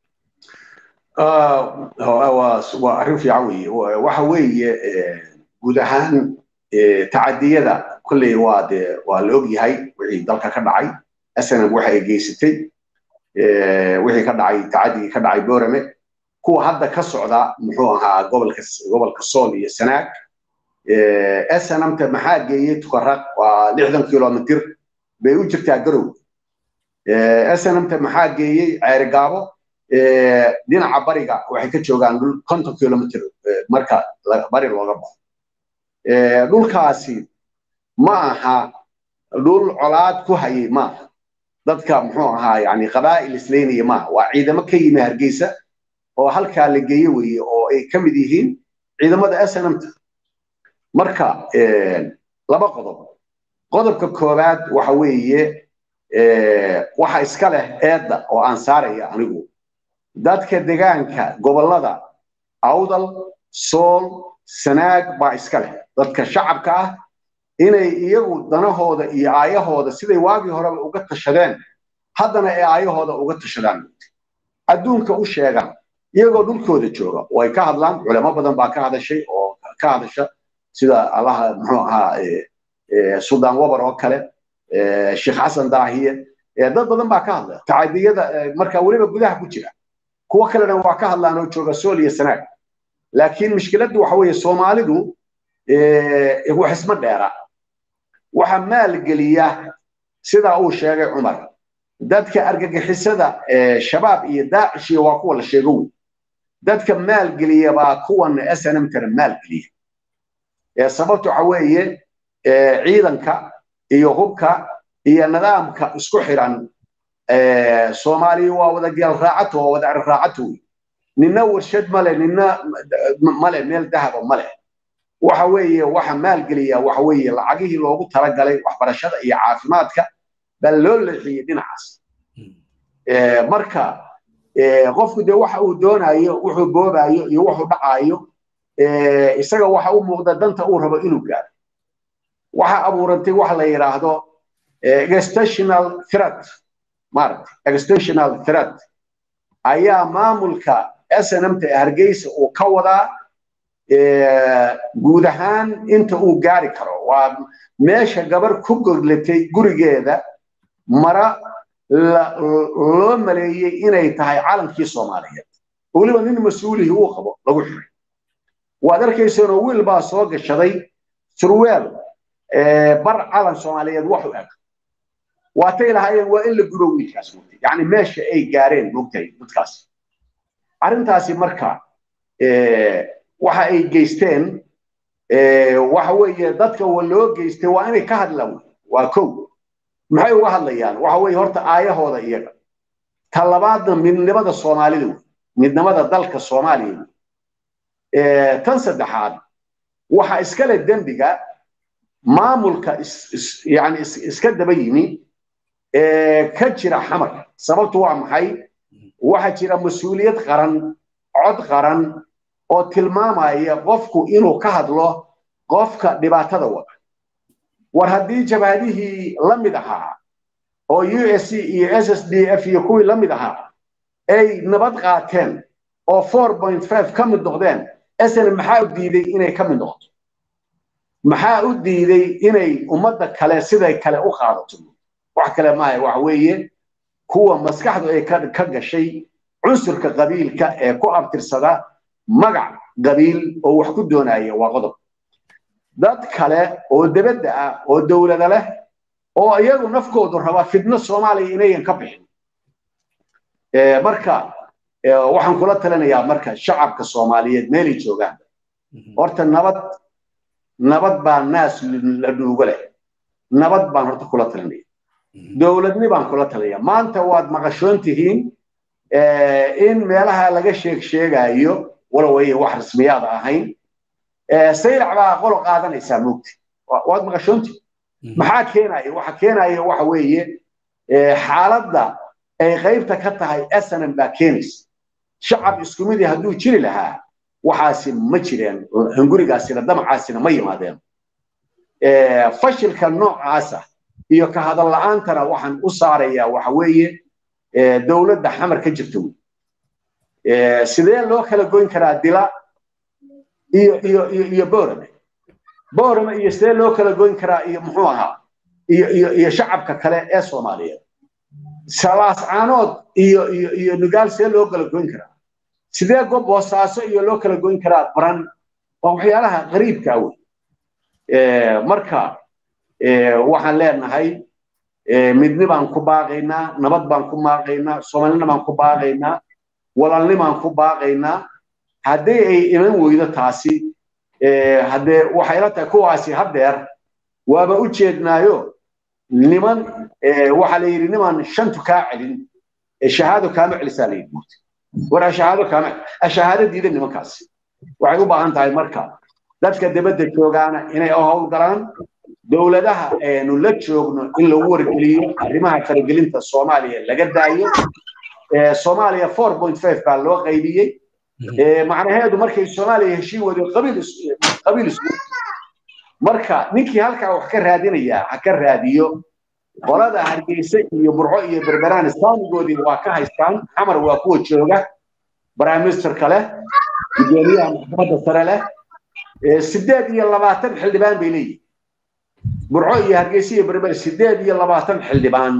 waa arrin fiican weeye waxa weeye guud ahaan tacadiyada kolley waa de waa la og yahay wixii dalka ka dhacay snm waxa ay geysatay wixii ka dhacay tacadigii ka dhacay borame kuwa hadda ka socda muxuu ahaa gobolka gobolka sool iyo sanaag snmta maxaa geeyey tukaraq waa lixdan kilomitir bay u jirtaa garow snmta maxaa geeyey ceerigaabo dhinaca bariga waxay ka joogaan dhul konton kilomitr marka bari looga baxo dhulkaasi ma aha dhul colaad ku hayay maaha dadka muxuu ahaa yani qabaa'il islaynaya maaha waa ciidamo ka yimi hargeysa oo halkaa la geeye weeye oo ay ka mid yihiin ciidamada snmta marka laba qodob qodobka koowaad waxa weeye waxa iska leh eedda oo aan saaraya anigu dadka degaanka gobollada awdal sool sanaag baa iska leh dadka shacabka ah inay iyagu danahooda iyo aayahooda siday waagii horeba uga tashadeen haddana ay aayahooda uga tashadaan adduunka u sheegaan iyagoo dhulkooda jooga way ka hadlaan culamo badan baa ka hadashay oo ka hadasha sida allaha muxuu ahaa suldaan wabar oo kale sheekh xasan daahiye dad badan baa ka hadla tacadiyada marka weliba gudaha ku jira kuwo kalena waa ka hadlaan oo jooga sool iyo sanaag laakiin mushkiladdu waxa weeye soomaalidu wax isma dheera waxa maalgeliya sida uu sheegay cumar dadka argagixisada shabaab iyo daacish waa kuwa la sheego wey dadka maalgeliya baa kuwan snmtana maalgeliya sababta waxa weeye ciidanka iyo hubka iyo nidaamka isku xiran soomaaliya waa wada geel raacato waa wada cir raacato wey nina warshad male nina male meel dahaba male waxa weeye waxa maalgeliya waxa weeye lacagihii loogu talagalay waxbarashada iyo caafimaadka baa loo leexiyey dhinacaas marka qofku dee waxa uu doonayo wuxuu boobayo iyo wuxuu dhacayo isaga waxa u muuqda danta uu rabo inuu gaaro waxa abuurantay waxa la yidhaahdo extensional threat maaragta extensional threat ayaa maamulka snmta ee hargeysa uu ka wadaa guud ahaan inta uu gaari karo waa meesha gabar ku goglatay gurigeeda mara loo maleeyey inay tahay calankii soomaaliyeed weliba nin mas-uulihii uu qabo lagu xiray waad arkaysanoo wiil baa soo gashaday surweel bar calan soomaaliyeed wax u eg waatay lahaayeen waa in la gudo wiilkaas mugtay yacni meesha ay gaareen mugtay dadkaas arrintaasi marka waxa ay geysteen waxa weeye dadka wa loo geystay waa inay ka hadlaan waa kow maxay uga hadlayaan waxa weeye horta aayahooda iyaga ta labaadna midnimada soomaalida wey midnimada dalka soomaaliya wey tan saddexaad waxa iskale dembiga maamulka yani iska daba yimi ka jira xamar sababtu waa maxay waxa jira mas-uuliyad qaran cod qaran oo tilmaamaya qofku inuu ka hadlo qofka dhibaatada wada war haddii jabhadihii la mid ahaa oo u s c iyo s s d f iyo kuwii la mid ahaa ay nabad qaateen oo four point five ka mid noqdeen sn maxaa u diiday inay ka mid noqoto maxaa u diiday inay ummadda kale siday kale u qaadato wax kale maaha waxa weeye kuwa maskaxdu ay ka gashay cunsurka qabiilka ee ku abtirsada magac qabiil oo wax ku doonaya waa qodob dad kale oo debadda ah oo dowlada leh oo iyagu nafkoodu raba fidno soomaaliya inayan ka bixin marka waxaan kula talinayaa marka shacabka soomaaliyeed meelay joogaan horta nabad nabad baa naas la dhuugo leh nabad baan horta kula talinaya dowladni baan kula talinaya maanta waad maqashoon tihiin in meelaha laga sheeg sheegayo walow ay wax rasmiyaada ahayn saylac baa qolo qaadanaysaa moogti waad maqashoonti maxaa keenaya waxa keenaya waxa weeye xaaladda ay qaybta ka tahay snm baa keenaysa shacab isku midii hadduu jiri lahaa waxaasi ma jireen hungurigaasina damacaasina ma yimaadeen fashilka noocaasa iyo ka hadal la'aantana waxaan u saarayaa waxa weeye dowladda xamar ka jirta wey sidee loo kala goyn karaa dila iyo iyo iyo iyo boorame boorame iyo sidee loo kala goyn karaa iyo muxuu ahaa iyo iyo iyo shacabka kale ee soomaaliyeed salaas caanood iyo iyo iyo nugaal sidee loo kala goyn karaa sidee gob boosaaso iyo loo kala goyn karaa baran waa waxyaalaha qariibka wey marka waxaan leenahay midni baan ku baaqaynaa nabad baan ku baaqaynaa soomaalina baan ku baaqaynaa walaalni baan ku baaqaynaa haddii ay iman weydo taasi haddee waxay la tahay kuwaasi haddeer waaba u jeednaayo niman waxaa la yidhi niman shantu kaa celin shahaado kaama celisaa la yidhi war ashahaado kaama ashahaado diida nimankaasi waxay u baahan tahay marka dadka dibadda joogaana inay u howlgalaan dowladaha aynu la joogno in lagu wargeliyo arrimaha faragelinta soomaaliya laga daayo soomaaliya four point five baa loo qaybiyey macnaheedu markay soomaaliya heshiin wado qabiil qabiil isku marka ninkii halkaa wax ka raadinayaa ha ka raadiyo qolada hargeysa iyo burco iyo berberaan islaamigoodii waa ka haystaan xamar waa kuwa jooga prime ministerka leh gudoomiyaha maxkamadda sare leh sideed iyo labaatan xildhibaan bay leeyihin burco iyo hargeysa iyo berber sideed iyo labaatan xildhibaan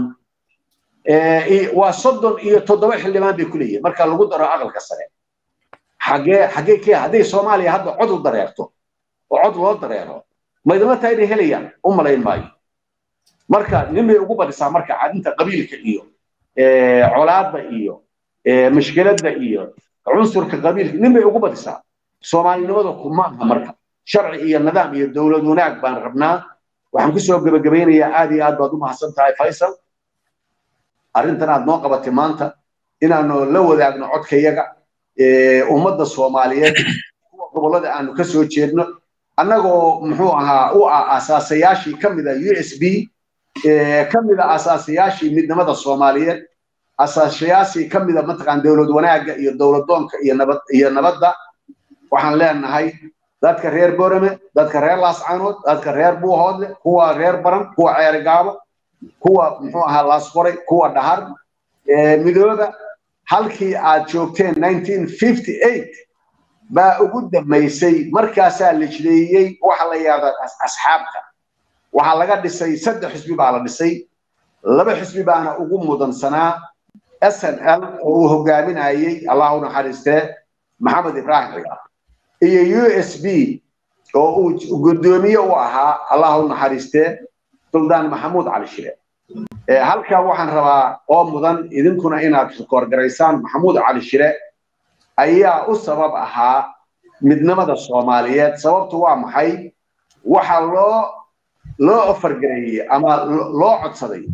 waa soddon iyo toddoba xildhibaan bay ku leeyihin marka lagu daro aqalka sare xagee xagee kee hadday soomaaliya hadda cod u dareerto oo cod loo dareero ma idinla tahay inay helayaan u malayn maayo marka nin bay ugu badisaa marka cadinta qabiilka iyo colaadda iyo mashkiladda iyo cunsurka qabiilka nin bay ugu badisaa soomaalinimada kuma aha marka sharci iyo nidaam iyo dowlad wanaag baan rabnaa waxaan kusoo gebagabaynayaa aad iyo aad baad u mahadsan tahay faysal arrintan aad noo qabatay maanta inaanu la wadaagno codkayaga ummadda soomaaliyeed kuwa gobollada aanu ka soo jeedno annagoo muxuu ahaa u ah asaasayaashii ka mida u s b ka mida asaasayaashii midnimada soomaaliyeed asaasayaashii ka mida mataqaan dowlad wanaagga iyo dowladoonka iyo nabad iyo nabadda waxaan leenahay dadka reer borame dadka reer laascaanood dadka reer buuhoodle kuwa reer baran kuwa ceerigaabo kuwa muxuu ahaa laasqoray kuwa dhahar midooba halkii aad joogteen baa ugu dambaysay markaasaa la jideeyey waxa la yidhahda asxaabta waxaa laga dhisay saddex xisbi baa la dhisay laba xisbi baana ugu mudansanaa s n l oo uu hogaaminayey allahu naxariistee maxamed ibraahim cigaal iyo u s b oo uu guddoomiye u ahaa allahu naxariistee suldaan maxamuud cali shire halkaa waxaan rabaa oo mudan idinkuna inaad koorgaraysaan maxamuud cali shire ayaa u sabab ahaa midnimada soomaaliyeed sababtu waa maxay waxa loo loo ofargareeyey ama loo codsaday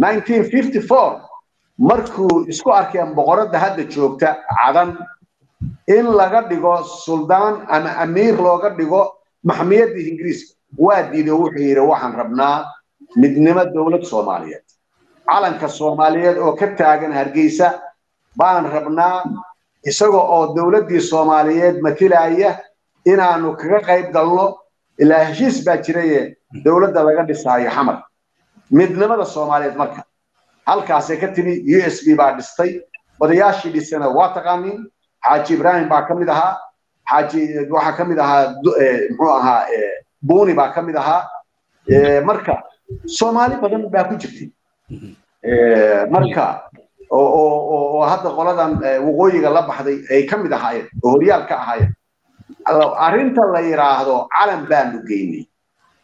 markuu isku arkeen boqoradda hadda joogta cadan in laga dhigo suldaan ama amiir looga dhigo maxmiyadda ingiriiska waa diiday wuxuu yidhi waxaan rabnaa midnimo dowlad soomaaliyeed calanka soomaaliyeed oo ka taagan hargeysa baan rabnaa isaga oo dowladdii soomaaliyeed matilaya inaanu kaga qayb galno ilaa heshiis baa jiraye dowladda laga dhisaayo xamar midnimada soomaaliyeed marka halkaasay ka timi u s b baa dhistay odayaashii dhisana waa taqaanin xaaji ibraahim baa ka mid ahaa xaaji waxaa ka mid ahaa muxuu ahaa buuni baa ka mid ahaa marka soomaali badan baa ku jirtay marka oo hadda qoladan waqooyiga la baxday ay ka mid ahaayeen oo horyaal ka ahaayeen arrinta la yidhaahdo calan baanu geynay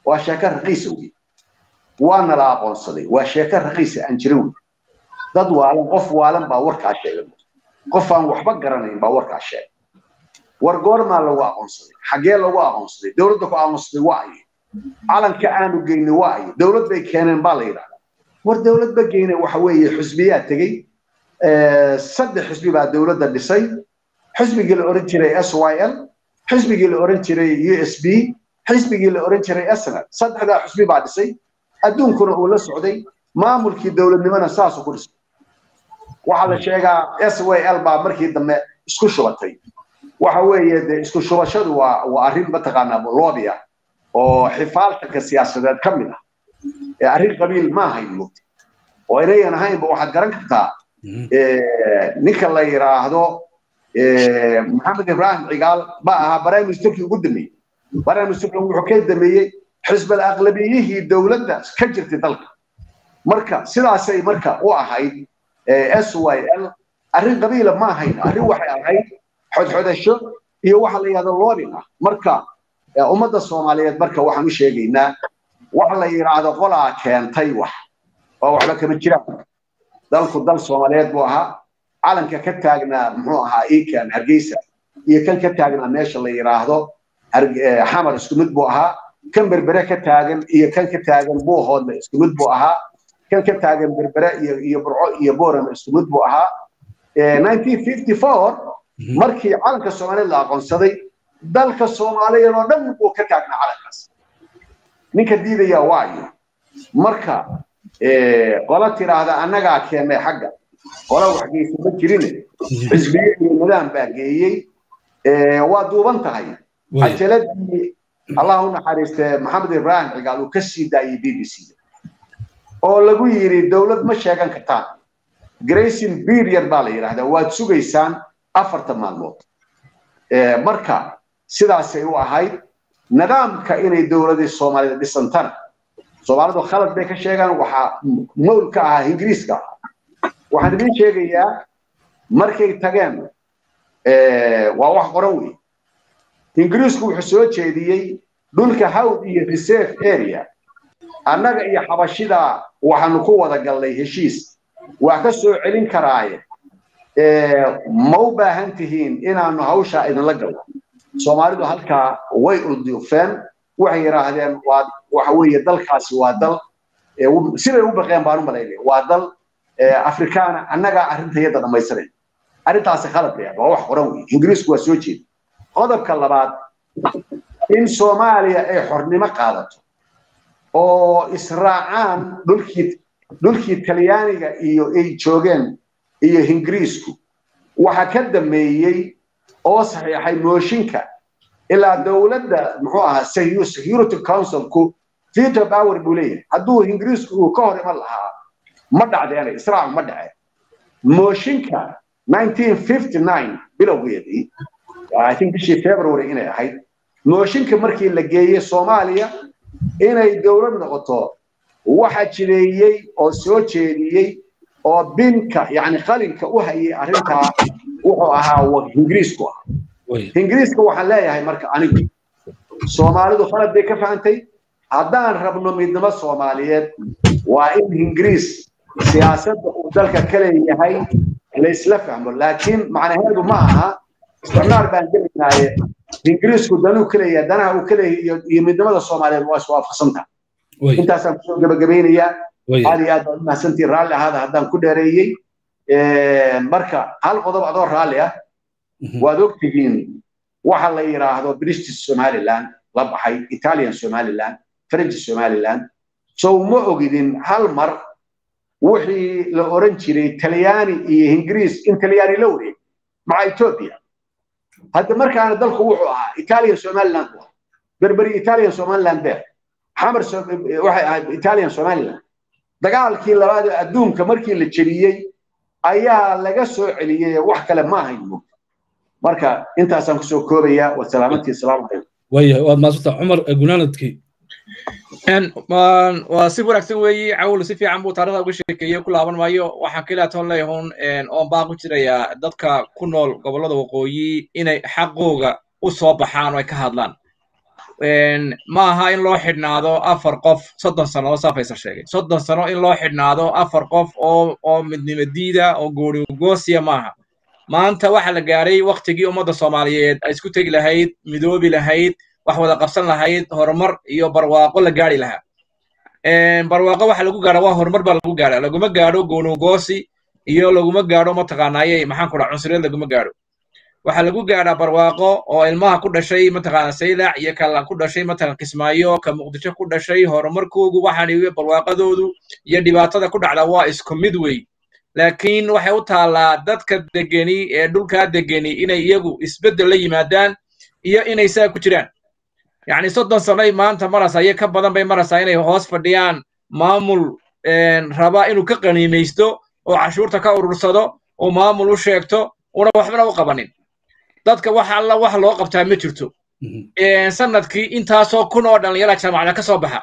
waa sheeko raqiisa wey waana la aqoonsaday waa sheeko raqiisa aan jira wey dad waalan qof waalan baa warkaa sheegay qof aan waxba garanayn baa warkaa sheegay war goormaa lagu aqoonsaday xaggee lagu aqoonsaday dowladda ku aqoonsaday waa aye calanka aanu geynay waa aye dowlad bay keeneen baa la yidhahdaa war dowlad ba geynay waxa weeye xusbiyaa tegey saddex xusbi baa dowladda dhisay xisbigii la oran jiray s y l xisbigii la oran jiray u s b xisbigii la oran jiray snl saddexdaa xusbi baa dhisay adduunkuna uu la socday maamulkii dowladnimona saasuu ku dhisay waxaa la sheegaa s y l baa markii dambe isku shubatay waxa weeye de isku shubashadu waa waa arrin mataqaanaa loobi ah oo xifaaltanka siyaasadeed ka mid ah ee arrin qabiil ma ahayn mugti oo inayan ahaynba waxaad garan kartaa ninka la yidhaahdo maxamed ibrahim cigaal ba ahaa prime ministerkii ugu dameeyey prime ministerkii wuxuu ka dameeyey xisbal aqlabiyihii dowladda ka jirtay dalka marka sidaasay marka u ahayd s y l arrin qabiila ma ahayn arrin waxay ahayd xodxodasho iyo waxa la yidhahdo loobin ah marka ummadda soomaaliyeed marka waxaan u sheegaynaa waxa la yidhaahdo qolaa keentay wax oo waxba kama jiraan dalku dal soomaaliyeed buu ahaa calanka ka taagnaa muxuu ahaa ikan hargeysa iyo kan ka taagnaa meesha la yidhaahdo xamar isku mid buu ahaa kan berbere ka taagan iyo kan ka taagan buuhoodle isku mid buu ahaa kan ka taagan berbere iyo iyo burco iyo boorama isku mid buu ahaa 1954 markii calanka soomaaliyeed la aqoonsaday dalka soomaaliyeed oo dhan buu ka taagnaa calankaas ninka diidaya waayo marka qola tiraahda annagaa keennay xagga qola wax geysa ma jirine xisbiye iyo nidaam baa geeyey waa duuban tahay cajaladii allah u naxariiste maxamed ibrahim cigaal uu ka sii daayey b b c oo lagu yidhi dowlad ma sheegan kartaan grayson period baa la yidhahdaa waad sugaysaan afartan maalmood marka sidaasay u ahayd nidaamka inay dowladii soomaalida dhisantana soomaalidu khalad bay ka sheegaan waxaa mowl ka ahaa ingiriiska waxaan idiin sheegayaa markay tageen waa wax qoran wey ingiriisku wuxuu soo jeediyey dhulka hawd iyo reserve area annaga iyo xabashida waxaanu ku wada galnay heshiis waa ka soo celin karaaye ma u baahan tihiin inaanu hawshaa idinla galno soomaalidu halkaa way ulduufeen waxay yidhaahdeen waa waxa weeye dalkaasi waa dal siday u baqeen baan u malaynaya waa dal afrikaana annagaa arrintayada dhammaystiray arrintaasi khalad bay waa wax qoran wey ingiriisku waa soo jeeda qodobka labaad in soomaaliya ay xornimo qaadato oo israacaan dhulkii dhulkii talyaaniga iyo ay joogeen iyo ingiriisku waxa ka dameeyey oo saxiixay mooshinka ilaa dowladda muxuu ahaa security councilku veto power buu leeyahay hadduu ingiriisku uu ka hor iman lahaa ma dhacdeena israac ma dhace mooshinka 1959 bilowgeedii i think bishii february inay ahayd mooshinka markii la geeyey soomaaliya inay dowlad noqoto waxa jireeyey oo soo jeediyey oo binka yani qalinka u hayay arrintaa wuxuu ahaa ingiriisku ah ingiriiska waxaan leeyahay marka anigu soomaalidu khalad bay ka fahantay haddaan rabno midnimo soomaaliyeed waa in ingiriis siyaasadda uu dalka ka leeyahay laysla fahmo laakiin macnaheedu ma aha isticmaar baan gelaynaaye ingiriisku danuu ka leeyahay danaha uu ka leeyahay iyo midnimada soomaaliyeed waa iswaafaqsanta intaasaan kusoo gabagabeynayaa aad iyo aad baad umahsantiin raalli ahaada haddaan ku dheereeyey marka hal qodob adoo raalli ah waad ogtihiin waxa la yidhaahdo british somaliland la baxay italian somaliland french somaliland sow ma ogidin hal mar wixii la oran jiray talyaani iyo ingiriis in talyaani la wareeg maca ethiopia hadda markaana dalku wuxuu ahaa italian somaliland bu berberi italian somaliland beer xamar waxay ahayd italian somaliland dagaalkii labaad ee adduunka markii la jeliyey ayaa laga soo celiyey wax kale ma ahayn marka intaasaan kusoo koobaya wasalaamantii asalaamu calaykum waya waad maasanta cumar gunaanadkii waa si wanaagsan weeye cawl si fiican buu taarikhda uga sheekeeyey ku laaban maayo waxaan keliya toon leeyahun oon baan ku jirayaa dadka ku nool gobollada waqooyi inay xaqooga u soo baxaan oo ay ka hadlaan ma aha in loo xidhnaado afar qof soddon sannadood saa faysal sheegay soddon sano in loo xidhnaado afar qof oo oo midnimo diida oo goonigoosiya maaha maanta waxa la gaaray waktigii ummadda soomaaliyeed ay isku tegi lahayd midoobi lahayd wax wada qabsan lahayd horumar iyo barwaaqo la gaari lahaa barwaaqo waxa lagu gaadha waa horumar baa lagu gaadha laguma gaadho goonigoosi iyo laguma gaadho mataqaanaaye maxaan ku dhaha cunsuriyad laguma gaadho waxaa lagu gaadhaa barwaaqo oo ilmaha ku dhashay mataqaana saylac iyo kala ku dhashay mataqan kismaayo ka muqdisho ku dhashay horumarkoogu waxaan barwaaqadoodu iyo dhibaatada ku dhacda waa isku mid wey laakiin waxay u taallaa dadka degeni ee dhulkaa degeni inay iyagu isbeddel la yimaadaan iyo inay saa ku jiraan yacni soddon sanoy maanta marasa iyo ka badan bay maraysaa inay hoos fadhiyaan maamul raba inuu ka qaniimaysto oo cashuurta ka urursado oo maamul u sheegto una waxbana u qabanin dadka wax alla wax loo qabtaa ma jirto sanadkii intaasoo kun oo dhallinyara jaamacada ka soo baxa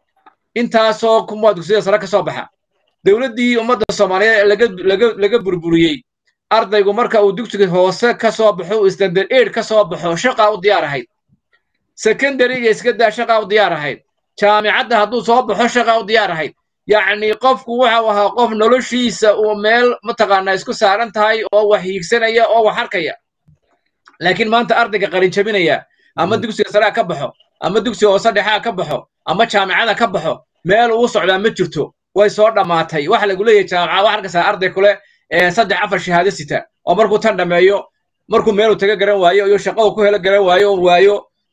intaasoo kun waa dugsiyada sare ka soo baxa dowladdii ummadda soomaaliyeed laga laga laga burburiyey ardaygu marka uu dugsiga hoose ka soo baxo uu standard aid ka soo baxo shaqaa u diyaar ahayd secondaryga iska daa shaqaa u diyaar ahayd jaamicadda hadduu soo baxo shaqaa u diyaar ahayd yacni qofku waxau ahaa qof noloshiisa uu meel mataqaanaa isku saaran tahay oo wax hiigsanaya oo wax arkaya laakiin maanta ardayga qarin jabinaya ama dugsiga saraa ka baxo ama dugsiga hoose dhexaa ka baxo ama jaamicada ka baxo meel uu socdaa ma jirto way soo dhammaatay waxa lagu leeyahay jaamaca wax arkaysaa arday kule saddex afar shahaado sita oo markuu tan dhammeeyo markuu meeluu taga garan waayo iyo shaqadu ku helo garan waayo oo waayo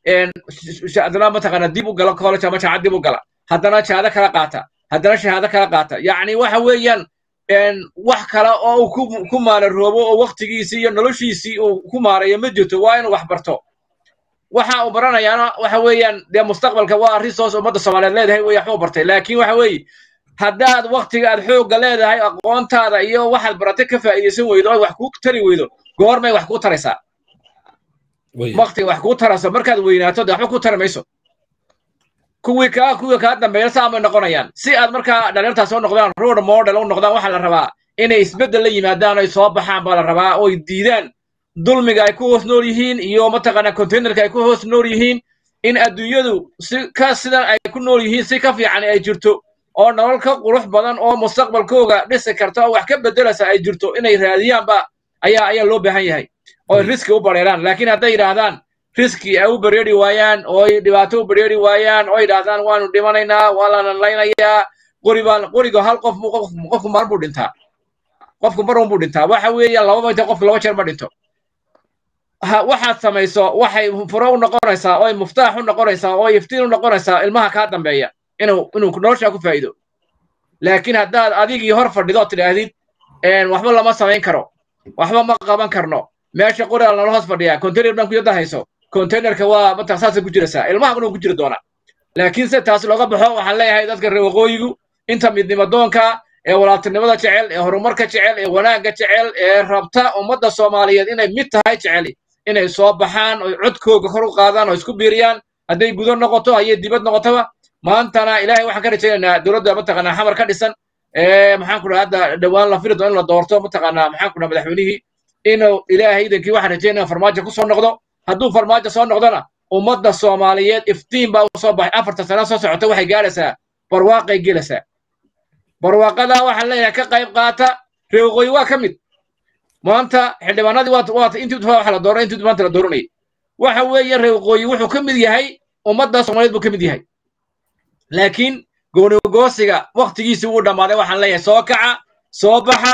haddana mataqaana dib u gala college ama jaamacad dib u gala haddana shahaado kala qaata haddana shahaado kala qaata yacni waxa weeyaan wax kale oo uu ku maalaroobo oo waktigiisii iyo noloshiisii uu ku maarayo ma jirto waa inuu wax barto waxa uu baranayaana waxa weeyaan dee mustaqbalka waa resource ummadda soomaaliyeed leedahay wey waxbuu bartay laakiin waxa weeye haddaad waktiga aad xoogga leedahay aqoontaada iyo waxaad baratay ka faa'iidaysan weydo oy wax kuu tari weydo goormay wax kuu taraysaa waktiga wax kuu tarayso markaad weynaato dee waxba kuu tari mayso kuwii kaa kuwii kaa dambeeya saamay noqonayaan si aad markaa dhalinyartaas u noqdaan road model u noqdaan waxaa la rabaa inay isbeddel la yimaadaan oy soo baxaan baa la rabaa oy diidaan dulmiga ay ku hoos nool yihiin iyo mataqaanaa containerka ay ku hoos nool yihiin in adduunyadu si ka sidan ay ku nool yihiin si ka fiican ay jirto oo nolol ka qurux badan oo mustaqbalkooga dhisi karta oo wax ka beddelaysa ay jirto inay raadiyaanba ayaa ayaa loo baahan yahay oo riski u bareeraan laakiin hadday yidhaahdaan riski ay u bareeri waayaan oo ay dhibaato u bareeri waayaan oo yidhaahdaan waanu dhimanaynaa waa lana laynayaa qori baan qoriga hal qof qofku mar buu dhintaa qofku mar un buu dhintaa waxa weeyaan laba mayta qofku laba jeer ma dhinto waxaad samayso waxay furo u noqonaysaa oo ay muftaax u noqonaysaa oo ay iftiin u noqonaysaa ilmaha kaa dambeeya inuu inuu noloshaa ku faa'iido laakiin haddaad adigii hor fadhido oo tidhaahdid waxba lama samayn karo waxba ma qaban karno meesha qoriga nala hoos fadhiyaa container baan ku yadda hayso containerka waa mataa saasay ku jiraysaa ilmaha inuu ku jiri doonaa laakiin se taas looga baxo waxaan leeyahay dadka reer waqooyigu inta midnimadoonka ee walaaltinimada jecel ee horumarka jecel ee wanaagga jecel ee rabta ummadda soomaaliyeed inay mid tahay jeceli inay soo baxaan oy codkooga kor u qaadaan oo isku biiriyaan hadday gudo noqoto hayay dibad noqotoba maantana ilaahay waxaan ka rajaynaynaa dowladda mataqaanaa xamar ka dhisan maxaan ku dhaha hadda dhowaan la firi doono in la doorto mataqaanaa maxaan ku dhaha madaxweynihii inuu ilaahay idankii waxaan rajaynaya farmaajo ku soo noqdo hadduu farmaajo soo noqdona ummadda soomaaliyeed iftiin baa u soo baxay afarta sana soo socota waxay gaaraysaa barwaaqay gelaysaa barwaaqadaa waxaan leeyahay ka qayb qaata reeqooyi waa ka mid maanta xildhibaanadii waa waata intii waxa la dooranay intii maanta la dooranayay waxa weeye reeqooyi wuxuu ka mid yahay ummadda soomaaliyeed buu ka mid yahay laakiin goonigoosiga waktigiisii wuu dhammaaday waxaan leeyahay soo kaca soo baxa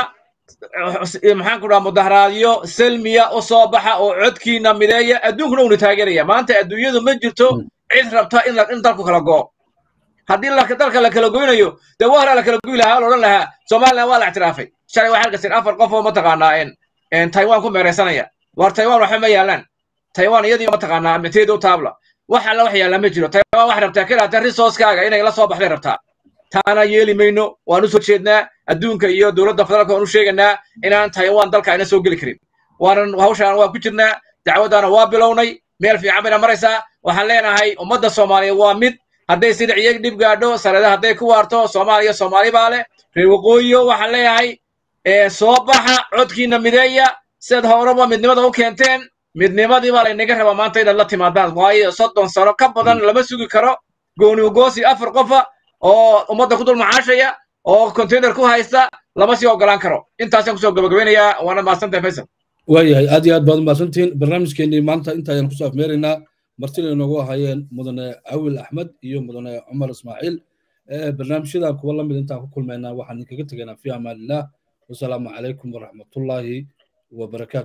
maxaan ku dhaha mudaharaadyo selmiya u soo baxa oo codkiina mideeya adduunkuna uuna taageeraya maanta adduunyadu ma jirto cid rabta in in dalku kala go'o haddii dalka la kala goynayo dee waa horaa la kala goy lahaa la odhan lahaa somaliland waa la ictiraafay shalay waxaa halkasin afar qof oo mataqaanaa taiwan ku meeraysanaya war taiwan waxba ma yaalaan taiwan iyadii mataqaanaa micteeda u taabla wax alla wax yaallaa ma jiro taiwan waxay rabtaa kelaata resourcekaaga inay la soo baxday rabtaa taana yeeli mayno waan u soo jeednaa adduunka iyo dowladda federaalka waan u sheegaynaa inaan taiwan dalka ayna soo geli karin waanan hawshaan waa ku jirnaa dacwaddaana waa bilownay meel fiican bayna maraysaa waxaan leenahay ummadda soomaaliya waa mid hadday sida ciyag dhib gaadho sareda hadday ku waarto soomaaliya soomaali baa leh reer waqooyiyo waxaan leeyahay soo baxa codkiina mideeya sidaad horeba midnimada u keenteen midnimadii baa laynaga rabaa maanta inaad la timaadaan waayo soddon sano ka badan lama sugi karo gooni ugoosi afar qofa oo ummadda ku dul macaashaya oo container ku haysta lama sii ogolaan karo intaasaan kusoo gabagabeynayaa waana mahadsantahay faysal waayahay aad iyo aad baad umahadsantihiin barnaamijkeenii maanta intaayaan kusoo afmeeraynaa martina inoogu ahaayeen mudane cawil axmed iyo mudane cumar ismaaciil barnaamijyada kuwa lamid intaan ku kulmaynaa waxaan idinkaga tegaynaa fi amaanillaah wasalaamu calaykum waraxmatullaahi wabarakaatu